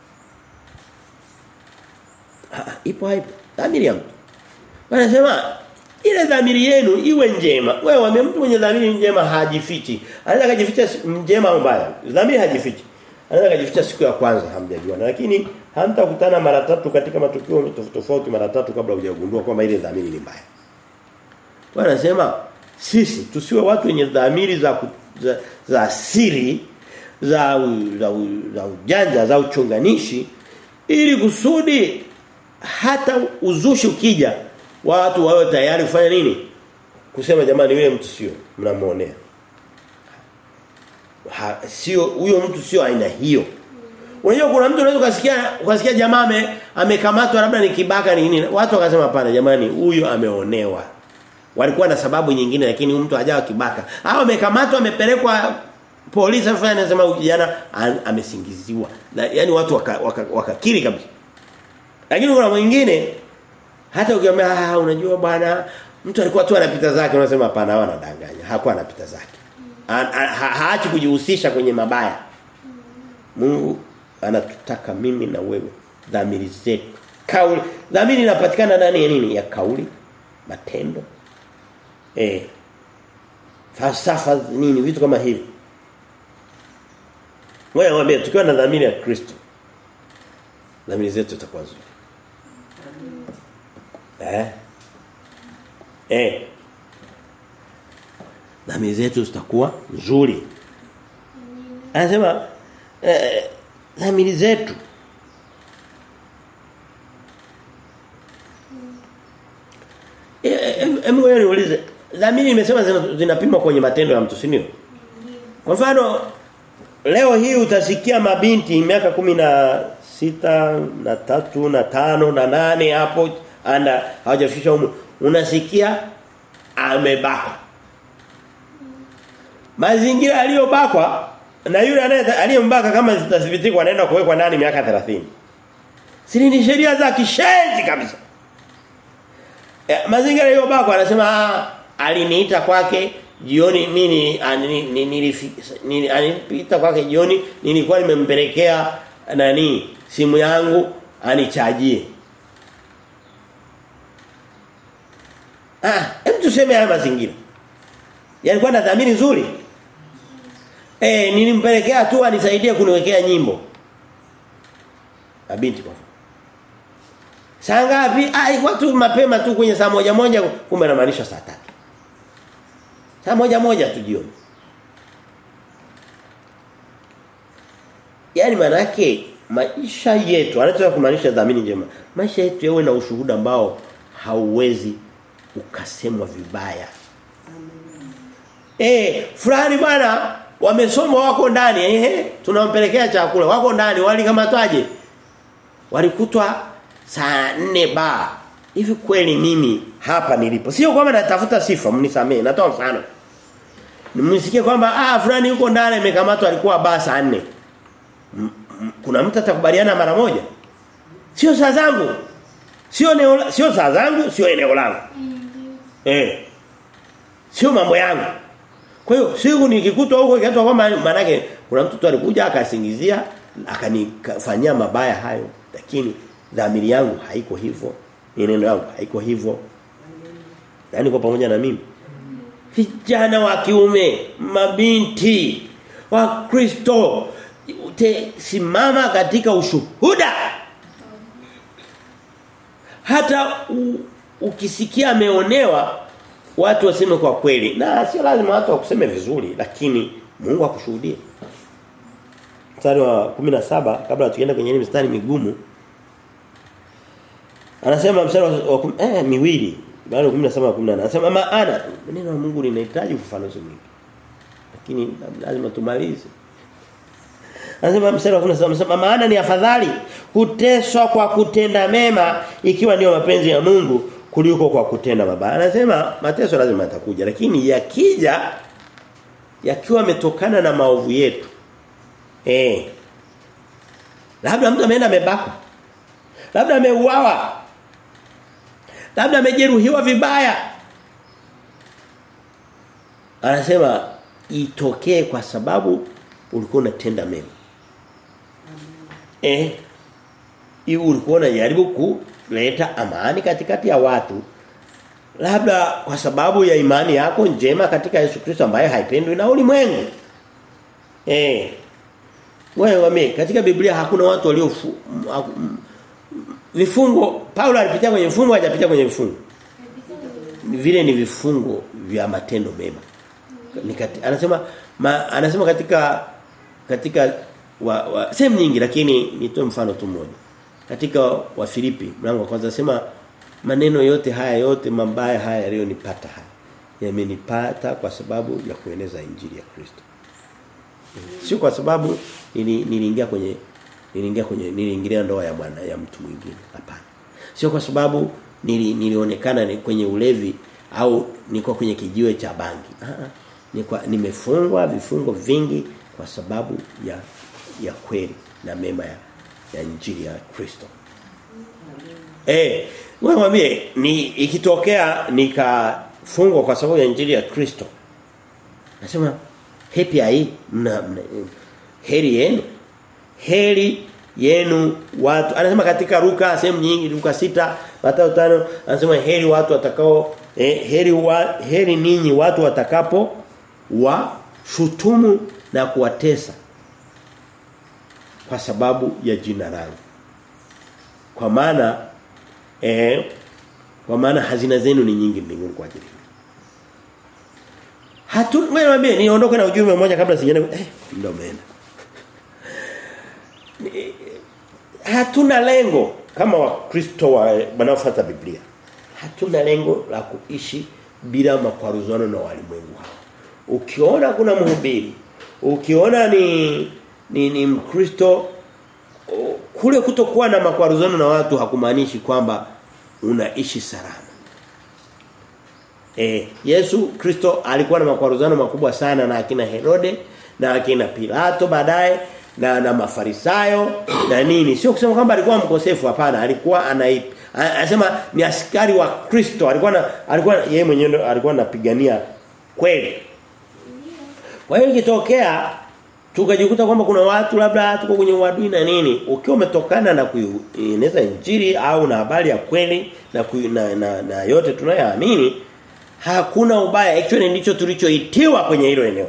Ha, ipo haipo. Dhamiri ya mtu. Wanasema ile dhamiri yenu iwe njema. Wewe wame mtu mwenye dhamiri njema hajifichi. Anaweza kujificha njema au mbaya. Dhamiri hajifichi. Anaweza kujificha siku ya kwanza hamjajua. Lakini hamtakutana mara tatu katika matukio tofauti tofauti mara tatu kabla hujagundua kwamba ile dhamiri ni mbaya. Wanasema sisi tusiwe watu wenye dhamiri za, za za siri za za, za ujanja za uchonganishi ili kusudi hata uzushi ukija watu wawe tayari kufanya nini? Kusema jamani yule mtu sio mnamuonea. Sio huyo mtu sio aina hiyo. Unajua kuna mtu unaweza kusikia ukasikia jamaa ame, amekamatwa labda ni kibaka ni nini. Watu wakasema hapana jamani huyu ameonewa. Walikuwa na sababu nyingine lakini huyu mtu hajawa kibaka. Hao amekamatwa amepelekwa polisi afanya anasema huyu kijana amesingiziwa. Na yani watu wakakiri waka, waka, waka kabisa. Lakini kuna mwingine hata ukiambia ah unajua bwana mtu alikuwa tu anapita zake unasema hapana hawa anadanganya. Hakuwa anapita zake. Haachi kujihusisha kwenye mabaya. Mungu anatutaka mimi na wewe dhamiri zetu. Kauli dhamiri inapatikana ndani ya nini? Ya kauli, matendo. Eh. Falsafa nini vitu kama hivi. Wewe waambie tukiwa na dhamiri ya Kristo. Dhamiri zetu zitakuwa nzuri. Eh? Eh. Dhamiri zetu zitakuwa nzuri. Anasema eh, dhamiri zetu Hebu wewe niulize dhamiri nimesema zinapimwa kwenye matendo ya mtu si ndio? Kwa mfano leo hii utasikia mabinti miaka kumi na sita na tatu na tano na nane hapo ana hawajafikisha umu unasikia amebaka mazingira aliyobakwa na yule aliyembaka kama zitathibitika anaenda kuwekwa ndani miaka 30 Siri ni sheria za kishenzi kabisa e, mazingira aliyobakwa anasema aliniita kwake jioni mimi nilipita kwake jioni nilikuwa nimempelekea nani simu yangu anichajie Ah, hebu tuseme haya mazingira. Yalikuwa na dhamiri nzuri. Eh, nilimpelekea tu anisaidie kuniwekea nyimbo. Mabinti kwa. Saa ngapi? Ah, ilikuwa tu mapema tu kwenye saa moja moja kumbe anamaanisha saa tatu. Saa moja moja tu jioni. Yaani manake maisha yetu anataka kumaanisha dhamini njema. Maisha yetu yawe na ushuhuda ambao hauwezi ukasemwa vibaya. Eh, fulani bwana wamesoma wako ndani eh tunampelekea chakula wako ndani walikamatwaje? Walikutwa saa nne ba. Hivi kweli mimi hapa nilipo. Sio kwamba natafuta sifa, mnisamee, natoa mfano. Nimsikie kwamba ah fulani yuko ndani amekamatwa alikuwa ba saa nne. Kuna mtu atakubaliana mara moja? Sio saa zangu. Sio eneo sio saa zangu, sio eneo langu. Eh. Sio mambo yangu. Kwa hiyo siku nikikutwa huko ikatwa kwamba manake kuna mtu tu alikuja akasingizia akanifanyia mabaya hayo lakini dhamiri yangu haiko hivyo. Neno yangu haiko hivyo. Yaani kwa pamoja na mimi. Vijana wa kiume, mabinti wa Kristo simama katika ushuhuda. Hata u, ukisikia ameonewa watu waseme kwa kweli na sio lazima watu wakuseme vizuri lakini Mungu akushuhudie mstari wa 17 kabla tukienda kwenye ile mstari migumu anasema mstari wa, wa eh miwili baada ya 17 wa 18 anasema maana neno la Mungu linahitaji ufafanuzi mwingi lakini lazima tumalize Anasema mstari wa 17 anasema maana ni afadhali kuteswa kwa kutenda mema ikiwa ndio mapenzi ya Mungu kuliko kwa kutenda mabaya. Anasema mateso lazima yatakuja lakini yakija yakiwa yametokana na maovu yetu. Eh. Labda mtu ameenda amebakwa. Labda ameuawa. Labda amejeruhiwa vibaya. Anasema itokee kwa sababu ulikuwa unatenda mema. Eh. Hiyo ulikuwa unajaribu kuleta amani katikati ya watu. Labda kwa sababu ya imani yako njema katika Yesu Kristo ambaye haipendwi na ulimwengu. Eh. Wewe wame katika Biblia hakuna watu walio vifungo Paulo alipitia kwenye vifungo hajapitia kwenye vifungo. Vile ni vifungo vya matendo mema. Nikati, anasema ma, anasema katika katika wa, wa sehemu nyingi lakini nitoe mfano tu mmoja. Katika wa Filipi mlango wa kwanza anasema maneno yote haya yote mabaya haya yaliyonipata haya yamenipata kwa sababu ya kueneza injili ya Kristo. Sio kwa sababu nili, niliingia kwenye niliingia kwenye niliingilia ndoa ya bwana ya mtu mwingine hapana sio kwa sababu nili, nilionekana ni kwenye ulevi au niko kwenye kijiwe cha bangi ah ni kwa nimefungwa vifungo vingi kwa sababu ya ya kweli na mema ya, ya injili ya Kristo eh wewe mwambie ni ikitokea nikafungwa kwa sababu ya injili ya Kristo nasema happy ai mna, mna heri yenu heri yenu watu anasema katika Luka sehemu nyingi Luka sita Mathayo tano anasema heri watu watakao eh, heri wa, heri ninyi watu watakapo wa shutumu na kuwatesa kwa sababu ya jina langu kwa maana eh kwa maana hazina zenu ni nyingi mbinguni kwa ajili Hatu wewe niambie niondoke na ujumbe mmoja kabla sijaenda eh ndio umeenda hatuna lengo kama wakristo wa wanaofuata Biblia. Hatuna lengo la kuishi bila makwaruzano na walimwengu hao. Ukiona kuna mhubiri, ukiona ni ni, ni Mkristo kule kutokuwa na makwaruzano na watu hakumaanishi kwamba unaishi salama. Eh, Yesu Kristo alikuwa na makwaruzano makubwa sana na akina Herode na akina Pilato baadaye na na mafarisayo na nini sio kusema kwamba alikuwa mkosefu hapana alikuwa ana anasema ni askari wa Kristo alikuwa na, alikuwa yeye mwenyewe alikuwa anapigania kweli kwa hiyo ikitokea tukajikuta kwamba kuna watu labda tuko kwenye uadui na nini ukiwa umetokana na kueneza injili au na habari ya kweli na, ku, na, na, na yote tunayoamini hakuna ubaya actually ndicho tulichoitiwa kwenye hilo eneo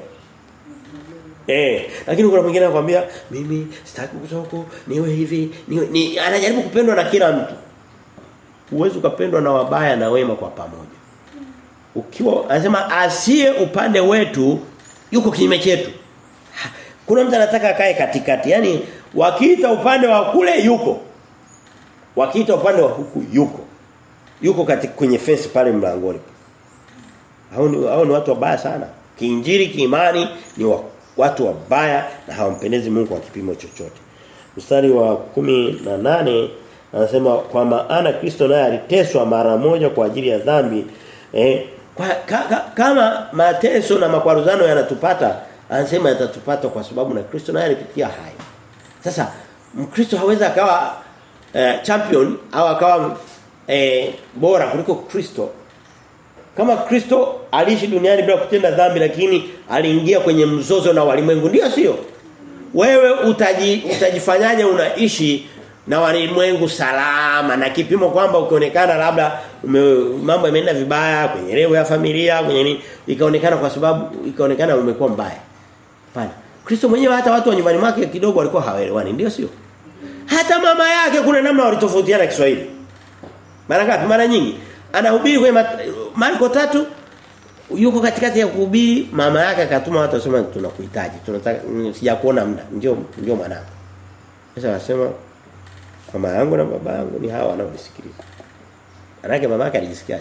Eh, lakini kuna mwingine anakuambia mimi sitaki kutoka niwe hivi, niwe ni anajaribu kupendwa na kila mtu. Uwezo ukapendwa na wabaya na wema kwa pamoja. Ukiwa anasema asiye upande wetu yuko kinyume chetu. Kuna mtu anataka akae katikati. Yaani wakiita upande wa kule yuko. Wakiita upande wa huku yuko. Yuko katika kwenye fence pale mlangoni. Hao ni hao ni watu wabaya sana. Kiinjili kiimani ni wa watu wabaya na hawampendezi Mungu kwa kipimo chochote. Mstari wa kumi na nane anasema kwa maana Kristo naye aliteswa mara moja kwa ajili ya dhambi eh kwa, ka, ka, kama mateso na makwaruzano yanatupata anasema yatatupata kwa sababu na Kristo naye alipitia haya. Sasa Mkristo hawezi akawa eh, champion au akawa eh, bora kuliko Kristo kama Kristo aliishi duniani bila kutenda dhambi lakini aliingia kwenye mzozo na walimwengu ndio sio? Wewe utaji, utajifanyaje unaishi na walimwengu salama na kipimo kwamba ukionekana labda ume, mambo yameenda vibaya kwenye level ya familia kwenye nini ikaonekana kwa sababu ikaonekana umekuwa mbaya. Hapana. Kristo mwenyewe hata watu wa nyumbani mwake kidogo walikuwa hawaelewani ndio sio? Hata mama yake kuna namna walitofautiana Kiswahili. Mara ngapi? Mara nyingi. Anahubiri kwenye Marko tatu yuko katikati ya kuhubiri mama yake akatuma watu wasema tunakuhitaji tunataka sijakuona muda ndio ndio mwanangu sasa anasema mama yangu na baba yangu ni hawa wanaonisikiliza manake mama yake alijisikiaje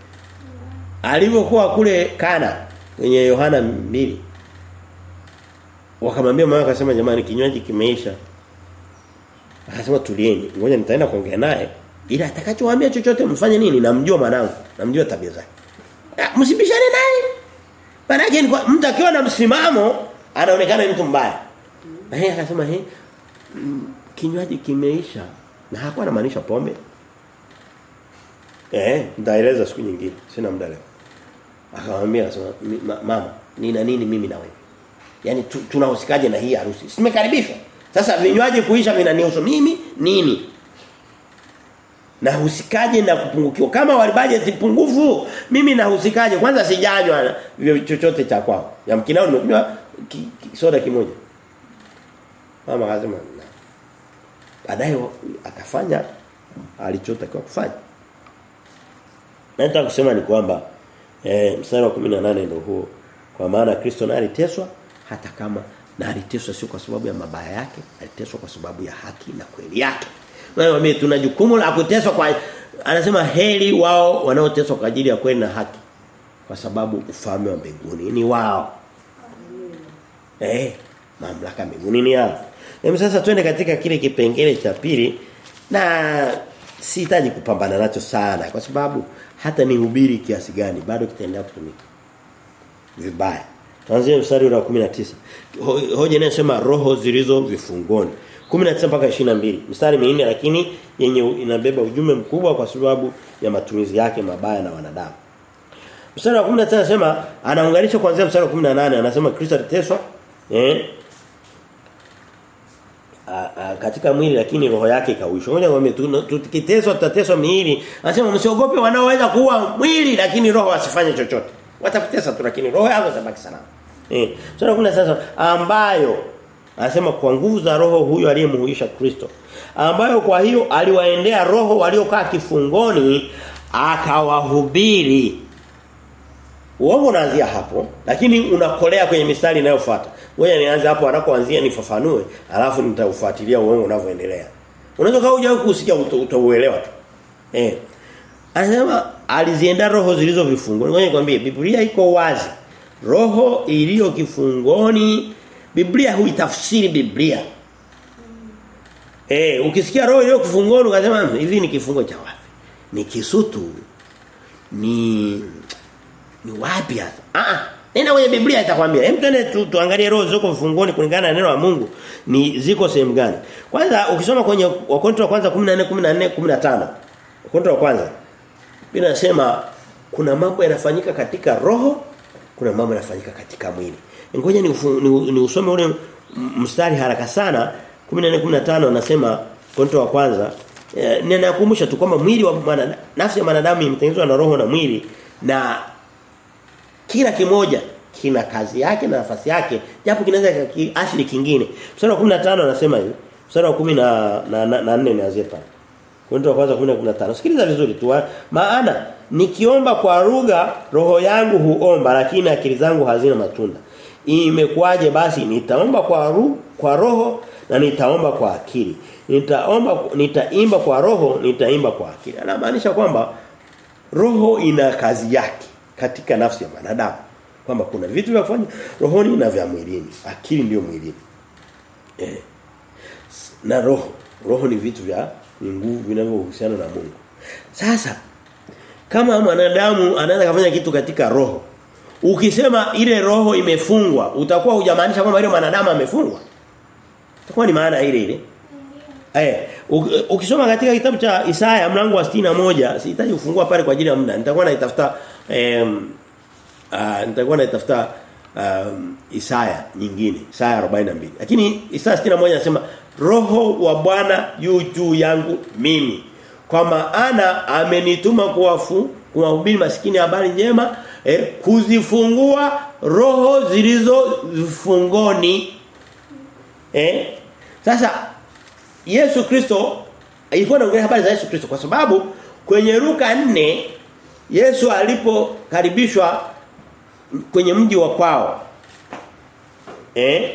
alivyokuwa kule Kana kwenye Yohana 2 wakamwambia mama akasema jamani kinywaji kimeisha akasema tulieni ngoja nitaenda kuongea naye ila atakachowaambia chochote mfanye nini namjua mwanangu namjua tabia zake msibishane naye maana kwa mtu akiwa na msimamo anaonekana mtu mbaya na yeye akasema he kinywaji kimeisha na hakuwa anamaanisha pombe eh ndaeleza siku nyingine sina muda leo akamwambia akasema mama nina nini mimi na wewe yani tu, tunahusikaje na hii harusi simekaribishwa sasa vinywaji kuisha vinanihusu mimi nini na husikaje na kupungukiwa kama wali budget pungufu mimi nahusikaje kwanza sijanywa chochote cha kwao yamkinao nimekunywa ki, ki, soda kimoja mama akasema baadaye akafanya alichotakiwa kufanya nataka kusema ni kwamba eh, mstari wa 18 ndio huo kwa maana Kristo naye aliteswa hata kama na aliteswa sio kwa sababu ya mabaya yake aliteswa kwa sababu ya haki na kweli yake wewe tuna jukumu la kuteswa kwa anasema heri wao wanaoteswa kwa ajili ya kweli na haki kwa sababu ufalme wa mbinguni ni wao eh mamlaka mbinguni ni yao Hem sasa twende katika kile kipengele cha pili na sihitaji kupambana nacho sana kwa sababu hata nihubiri kiasi gani bado kitaendelea kutumika. Vibaya. Tuanzie mstari wa 19. Ho, hoja inasema roho zilizo vifungoni. 19 mpaka 22. Mstari minne lakini yenye inabeba ujumbe mkubwa kwa sababu ya matumizi yake mabaya na wanadamu. Mstari wa 19 anasema anaunganisha kuanzia mstari wa 18 anasema Kristo aliteswa eh a, a, katika mwili lakini roho yake ikawishwa. Ngoja ngombe tukiteswa tutateswa miili. Anasema msiogope wanaoweza kuua mwili lakini roho asifanye chochote. Watakutesa tu lakini roho yako itabaki salama. Eh. Sura 10 sasa ambayo anasema kwa nguvu za roho huyo aliyemuhuisha Kristo. Ambayo kwa hiyo aliwaendea roho waliokaa kifungoni akawahubiri. Uongo unaanzia hapo lakini unakolea kwenye mistari inayofuata. Ngoja nianze hapo anakoanzia nifafanue alafu nitaufuatilia uongo unavyoendelea. Unaweza kama hujawahi kusikia utauelewa tu. Eh. Anasema alizienda roho zilizo vifungoni. Ngoja nikwambie Biblia iko wazi. Roho iliyo kifungoni Biblia huitafsiri Biblia. Eh, ukisikia roho iliyo kifungoni ukasema hivi ni kifungo cha wapi? Ni kisutu. Ni ni wapi hasa? Ah ah. Nenda kwenye Biblia itakwambia. Hem twende tu, tuangalie roho ziko mfungoni kulingana na neno la Mungu ni ziko sehemu gani. Kwanza ukisoma kwenye Wakorintho wa kwanza 14 14 15. Wakorintho wa kwanza. Biblia inasema kuna mambo yanafanyika katika roho, kuna mambo yanafanyika katika mwili. Ngoja ni, ni, ni usome ule mstari haraka sana 14 15 anasema Wakorintho wa kwanza e, ninakumbusha tu kwamba mwili wa mwanadamu nafsi ya mwanadamu imetengenezwa na roho na mwili na kila kimoja kina kazi yake na nafasi yake japo kinaweza asili kingine mstari wa 15 anasema hivi mstari wa 10 na na, na 4 nianzie pale Korinto wa kwanza 10:15 sikiliza vizuri tu maana nikiomba kwa lugha roho yangu huomba lakini akili zangu hazina matunda imekwaje basi nitaomba kwa ru, kwa roho na nitaomba kwa akili nitaomba nitaimba kwa roho nitaimba kwa akili anamaanisha kwamba roho ina kazi yake katika nafsi ya mwanadamu kwamba kuna vitu vya kufanya rohoni na vya mwilini akili ndiyo mwilini eh na roho roho ni vitu vya ni nguvu vinavyohusiana na Mungu sasa kama mwanadamu anaweza kufanya kitu katika roho ukisema ile roho imefungwa utakuwa hujamaanisha kwamba ile mwanadamu amefungwa itakuwa ni maana ile ile Eh, ukisoma katika kitabu cha Isaya mlango wa moja sihitaji kufungua pale kwa ajili ya muda. Nitakuwa naitafuta em uh, nitakuwa naitafuta um, Isaya nyingine, Isaya 42. Lakini Isaya moja anasema roho wa Bwana yu juu yangu mimi. Kwa maana amenituma kuwafu kuwahubiri maskini habari njema, eh, kuzifungua roho zilizo vifungoni. Eh? Sasa Yesu Kristo ilikuwa anaongelea habari za Yesu Kristo kwa sababu kwenye Luka 4 Yesu alipokaribishwa kwenye mji wa kwao eh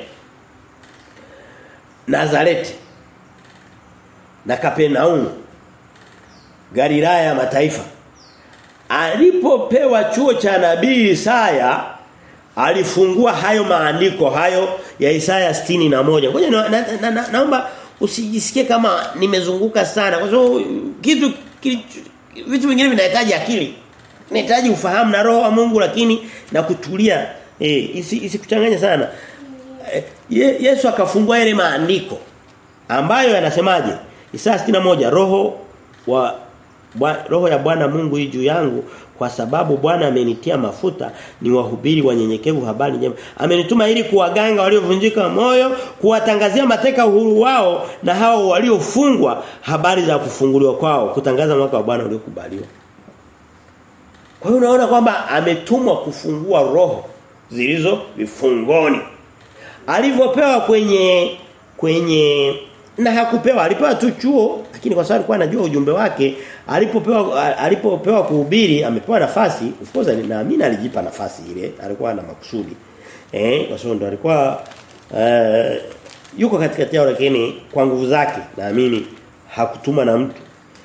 Nazareti na Kapernaum Galilaya ya mataifa alipopewa chuo cha nabii Isaya alifungua hayo maandiko hayo ya Isaya na moja ngoja na, na, na, na, naomba usijisikie kama nimezunguka sana kwa sababu kitu kitu, vitu vingine vinahitaji akili inahitaji ufahamu na roho wa Mungu lakini na kutulia eh isikuchanganye isi sana eh, ye, Yesu akafungua yale maandiko ambayo yanasemaje Isaya moja roho wa Bwa, roho ya Bwana Mungu juu yangu kwa sababu Bwana amenitia mafuta ni wahubiri wanyenyekevu habari njema. Amenituma ili kuwaganga waliovunjika moyo, kuwatangazia mateka uhuru wao na hao waliofungwa habari za kufunguliwa kwao, kutangaza mwaka wa Bwana uliokubaliwa. Kwa hiyo unaona kwamba ametumwa kufungua roho zilizo vifungoni. Alivyopewa kwenye kwenye na hakupewa alipewa tu chuo lakini kwa sababu alikuwa anajua ujumbe wake alipopewa alipopewa kuhubiri amepewa nafasi of course naamini alijipa nafasi ile alikuwa na makusudi eh kwa sababu ndo alikuwa uh, yuko katikati yao lakini kwa nguvu zake naamini hakutuma na mtu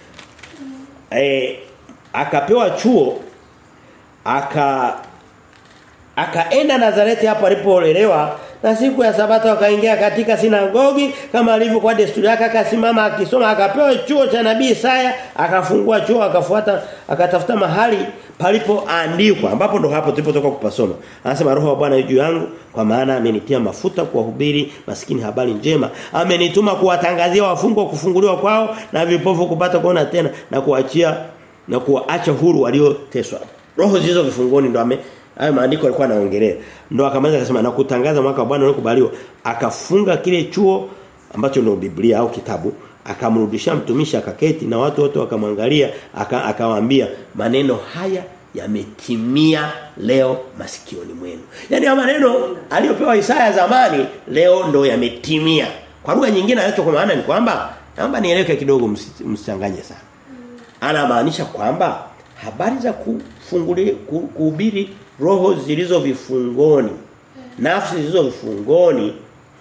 eh akapewa chuo aka akaenda Nazareti hapo alipolelewa na siku ya sabato akaingia katika sinagogi kama alivyokuwa desturi yake akasimama akisoma akapewa chuo cha nabii Isaya akafungua chuo akafuata akatafuta mahali palipoandikwa ambapo ndo hapo tulipotoka kupasoma anasema roho wa Bwana juu yangu kwa maana amenitia mafuta kuwahubiri maskini habari njema amenituma kuwatangazia wafungwa kufunguliwa kwao na vipofu kupata kuona tena na kuachia na kuwaacha huru walioteswa roho zilizo vifungoni ndo ame hayo maandiko alikuwa anaongelea ndo akamaliza akasema na kutangaza mwaka wa Bwana uliokubaliwa akafunga kile chuo ambacho ndio Biblia au kitabu akamrudishia mtumishi akaketi na watu wote wakamwangalia akawaambia maneno haya yametimia leo masikioni mwenu. Yaani haya maneno aliyopewa Isaya zamani leo ndo yametimia. Kwa lugha nyingine anacho kwa maana ni kwamba naomba nieleweke kidogo msichanganye sana. Anamaanisha kwamba habari za kufungulia kuhubiri roho zilizo vifungoni nafsi zilizo vifungoni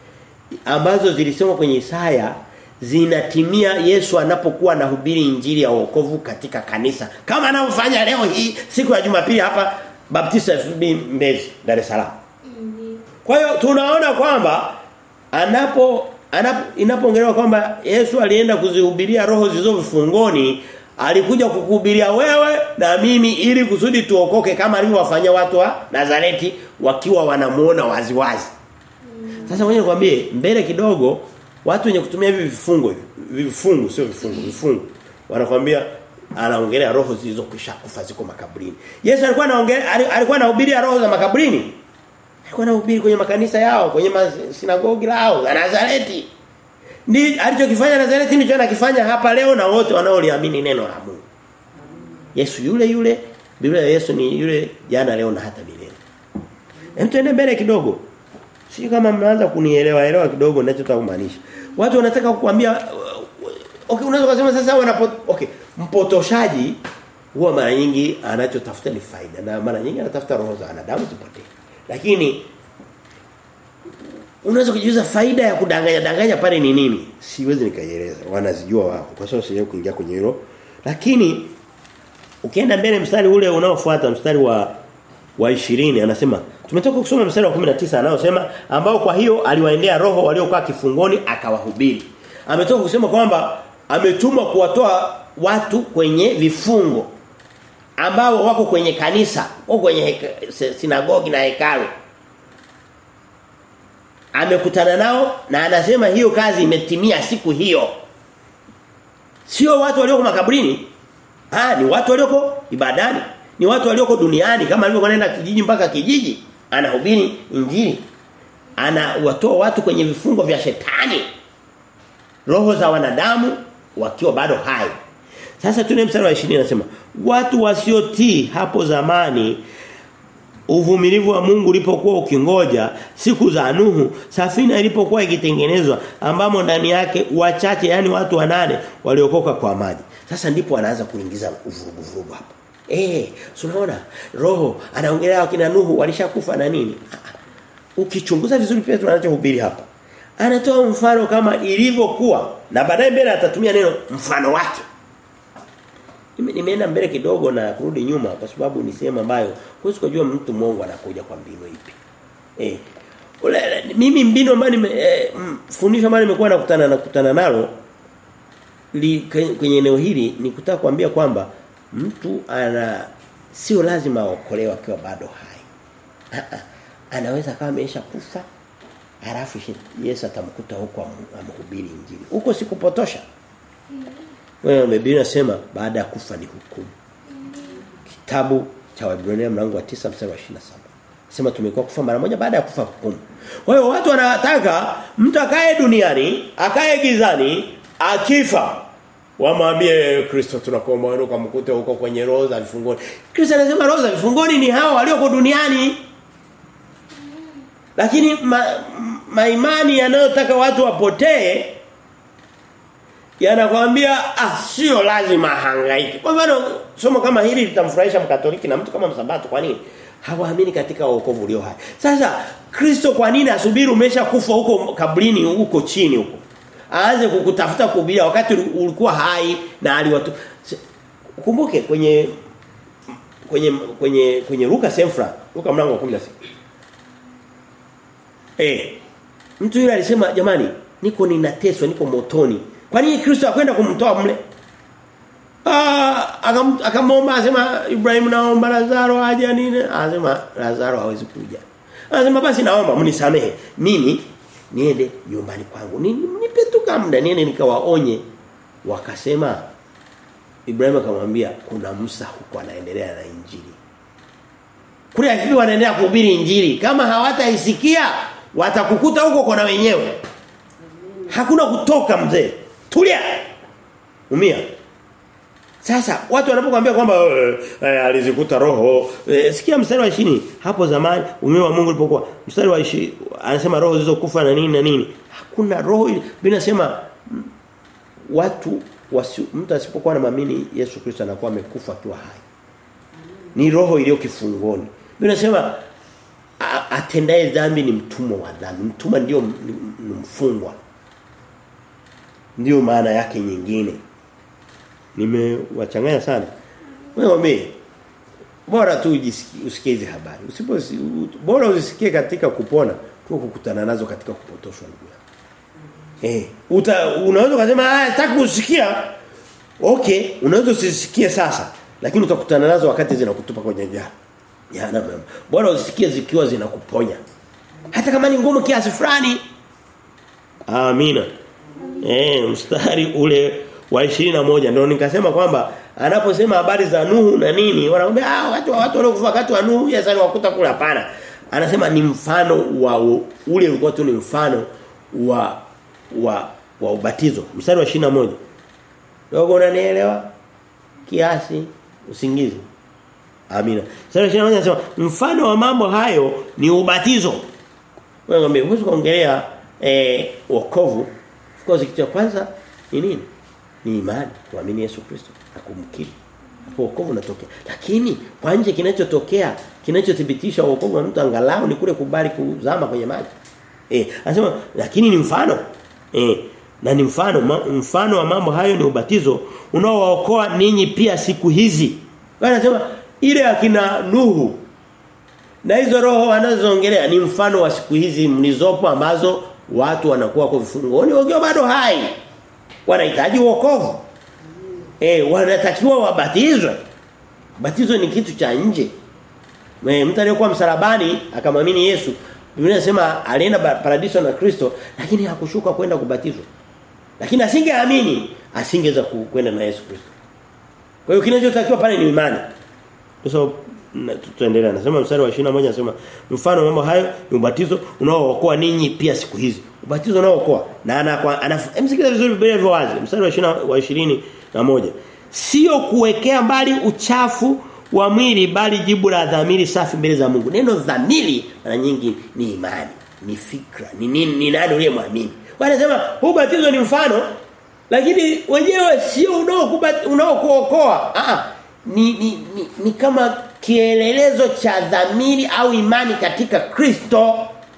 ambazo zilisema kwenye Isaya zinatimia Yesu anapokuwa anahubiri injili ya wokovu katika kanisa kama anavyofanya leo hii siku ya Jumapili hapa Baptista FB Mbezi Dar es Salaam. Kwa hiyo tunaona kwamba anapo anapo inapoongelewa kwamba Yesu alienda kuzihubiria roho zilizo vifungoni alikuja kukuhubiria wewe na mimi ili kusudi tuokoke kama alivyowafanyia watu wa Nazareti wakiwa wanamuona waziwazi. Sasa wewe nikwambie mbele kidogo watu wenye kutumia hivi vifungo vifungu sio vifungu vifungu wanakuambia anaongelea roho zilizokwisha kufa ziko makaburini. Yesu alikuwa anaongelea alikuwa anahubiri roho za makaburini. Alikuwa anahubiri kwenye makanisa yao, kwenye sinagogi lao la Nazareti. Ni alichokifanya Nazareti ndicho anakifanya hapa leo na wote wanaoliamini neno la Mungu. Yesu yule yule, Biblia ya Yesu ni yule jana leo na hata milele. Hem tuende mbele kidogo. Si kama mnaanza kunielewa elewa kidogo ninachotaka kumaanisha. Watu wanataka kukuambia okay unaweza kusema sasa wanapo okay mpotoshaji huwa mara nyingi anachotafuta ni faida na mara nyingi anatafuta roho za wanadamu zipotee. Lakini unaweza kujiuliza faida ya kudanganya danganya pale ni nini? Siwezi nikaieleza. Wanazijua wao. Kwa sababu sijaje kuingia kwenye hilo. Lakini ukienda mbele mstari ule unaofuata mstari wa wa 20 anasema tumetoka kusoma mstari wa 19 anaosema ambao kwa hiyo aliwaendea roho waliokuwa kifungoni akawahubiri. Ametoka kusema kwamba ametumwa kuwatoa watu kwenye vifungo ambao wako kwenye kanisa, wako kwenye heka, sinagogi na hekalu. Amekutana nao na anasema hiyo kazi imetimia siku hiyo. Sio watu walioko makaburini. Ah, ni watu walioko ibadani. Ni watu walioko duniani kama alivyokwenda kijiji mpaka kijiji anahubiri injili. Anawatoa watu kwenye vifungo vya shetani. Roho za wanadamu wakiwa bado hai. Sasa tuna mstari wa 20 anasema watu wasiotii hapo zamani uvumilivu wa Mungu ulipokuwa ukingoja siku za Nuhu safina ilipokuwa ikitengenezwa ambamo ndani yake wachache yani watu wanane waliokoka kwa maji sasa ndipo anaanza kuingiza uvurugu vurugu hapo eh unaona roho anaongelea wakina Nuhu walishakufa na nini ukichunguza vizuri pia tunachohubiri hapa anatoa mfano kama ilivyokuwa na baadaye mbele atatumia neno mfano wake nimeenda mbele kidogo na kurudi nyuma kwa sababu ni sehemu ambayo huwezi kujua mtu mwongo anakuja kwa mbinu ipi. Eh. Ule, mimi mbinu ambayo nime eh, fundisho ambalo nimekuwa nakutana nakutana nalo li, kwenye eneo hili ni kutaka kuambia kwamba mtu ana sio lazima aokolewe akiwa bado hai. Anaweza kama amesha kufa halafu Yesu atamkuta huko amhubiri injili. Huko sikupotosha. Wewe Biblia inasema baada ya kufa ni hukumu. Kitabu cha Waebrania mlango wa 9 mstari wa 27. Sema tumekuwa kufa mara moja baada ya kufa hukumu. Kwa hiyo watu wanataka mtu akae duniani, akae gizani, akifa wamwambie Kristo tunakuomba wewe ukamkute huko kwenye roho za vifungoni. Kristo anasema roho za vifungoni ni hao walioko duniani. Lakini ma, maimani yanayotaka watu wapotee yanakwambia ah sio lazima hangaike. Kwa mfano somo kama hili litamfurahisha mkatoliki na mtu kama msabato kwa nini? Hawaamini katika wokovu ulio hai. Sasa Kristo kwa nini asubiri umesha kufa huko kabrini huko chini huko? Aanze kukutafuta kuhubiria wakati ulikuwa hai na aliwatu Kumbuke kwenye kwenye kwenye kwenye Luka Semfra, Luka mlango wa 16. Eh. Mtu yule alisema jamani niko ninateswa niko motoni. Kwa nini Kristo akwenda kumtoa mle? Ah akamwomba asema Ibrahim naomba Lazaro aje nini? Anasema Lazaro hawezi kuja. Anasema basi naomba mnisamehe. Mimi niende nyumbani kwangu. Nipe tu muda niende nikawaonye. Wakasema Ibrahim akamwambia kuna Musa huko anaendelea na injili. Kule afiki wanaendelea kuhubiri injili. Kama hawataisikia watakukuta huko kwa na wenyewe. Hakuna kutoka mzee. Tulia. Umia. Sasa watu wanapokuambia kwamba eh, alizikuta roho eh, sikia mstari wa 20 hapo zamani umeme wa Mungu ulipokuwa mstari wa 20 anasema roho zilizokufa na nini na nini hakuna roho bila nasema watu wasi, mtu asipokuwa na maamini Yesu Kristo anakuwa amekufa akiwa hai ni roho iliyo kifungoni bila nasema atendaye dhambi ni mtumwa wa dhambi mtumwa ndio mfungwa ndio maana yake nyingine nimewachanganya sana wewe mimi bora tu usikie hizi habari usipo bora usisikie katika kupona tu kukutana nazo katika kupotoshwa ndugu eh uta unaweza kusema ah sitaki kusikia okay unaweza usisikie sasa lakini utakutana nazo wakati zinakutupa kwenye jana jana bora usisikie zikiwa zinakuponya hata kama ni ngumu kiasi fulani amina eh mstari ule wa 21 ndio nikasema kwamba anaposema habari za Nuhu na nini wanaambia ah watu watu waliokufa wakati wa Nuhu Yesu aliwakuta kula hapana anasema ni mfano wa ule ulikuwa tu ni mfano wa wa wa ubatizo mstari wa 21 dogo unanielewa kiasi usingizi amina mstari wa 21 anasema mfano wa mambo hayo ni ubatizo wewe ngambie huwezi kuongelea eh wokovu of course kitu cha kwanza ni nini ni imani kuamini Yesu Kristo na kumkiri hapo wokovu unatokea lakini kwa nje kinachotokea kinachothibitisha wokovu wa mtu angalau ni kule kubali kuzama kwenye maji eh anasema lakini ni mfano eh na ni mfano ma, mfano wa mambo hayo ni ubatizo unaowaokoa ninyi pia siku hizi anasema ile akina Nuhu na hizo roho wanazoongelea ni mfano wa siku hizi mlizopo ambazo watu wanakuwa kwa vifungoni wakiwa bado hai wanahitaji wokovu. Eh wanatakiwa wabatizwe. Batizo ni kitu cha nje. E, mtu aliyokuwa msalabani akamwamini Yesu, Biblia inasema alienda paradiso na Kristo lakini hakushuka kwenda kubatizwa. Lakini asingeamini asingeweza kwenda na Yesu Kristo. Kwa hiyo kinachotakiwa pale ni imani. Sasa tutaendelea anasema mstari wa 21 anasema mfano mambo hayo ni ubatizo unaookoa ninyi pia siku hizi ubatizo unaookoa na ana anamsikiza vizuri Biblia hivyo wazi mstari wa 20 wa 20 na moja sio kuwekea mbali uchafu wa mwili bali jibu la dhamiri safi mbele za Mungu neno dhamiri mara nyingi ni imani ni fikra ni nini ni nani uliyemwamini wanasema huu batizo ni mfano lakini wenyewe sio unaokuokoa ah ni, ni, ni, ni kama kielelezo cha dhamiri au imani katika Kristo.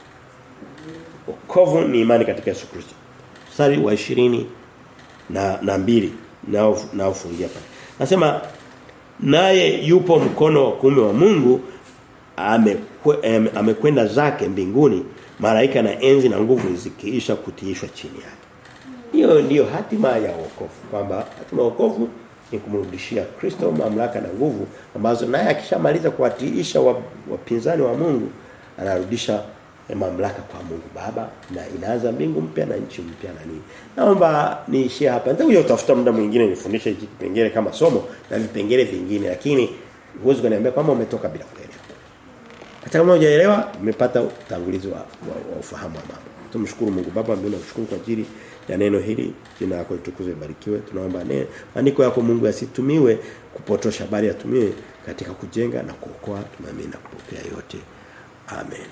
Wokovu ni imani katika Yesu Kristo. Mstari wa 20 na na mbili nao naofungia pale. Nasema naye yupo mkono wa kuume wa Mungu amekwenda ame zake mbinguni malaika na enzi na nguvu zikiisha kutiishwa chini yake. Hiyo ndiyo hatima ya wokovu kwamba hatima ya wokovu ni kumrudishia Kristo mamlaka na nguvu ambazo naye akishamaliza kuwatiisha wapinzani wa, wa Mungu anarudisha mamlaka kwa Mungu Baba na inaanza mbingu mpya na nchi mpya na nini. Naomba niishie hapa. Nitakuja kutafuta muda mwingine nifundishe hiki kipengele kama somo na vipengele vingine lakini huwezi kuniambia kwamba umetoka bila kuelewa. Hata kama hujaelewa umepata utangulizi wa, wa, wa ufahamu wa mambo. Tumshukuru Mungu Baba mbele kushukuru kwa ajili ya neno hili jina lako litukuzwe barikiwe tunaomba neno maandiko yako Mungu yasitumiwe kupotosha bali yatumiwe katika kujenga na kuokoa tunaamini na kupokea yote amen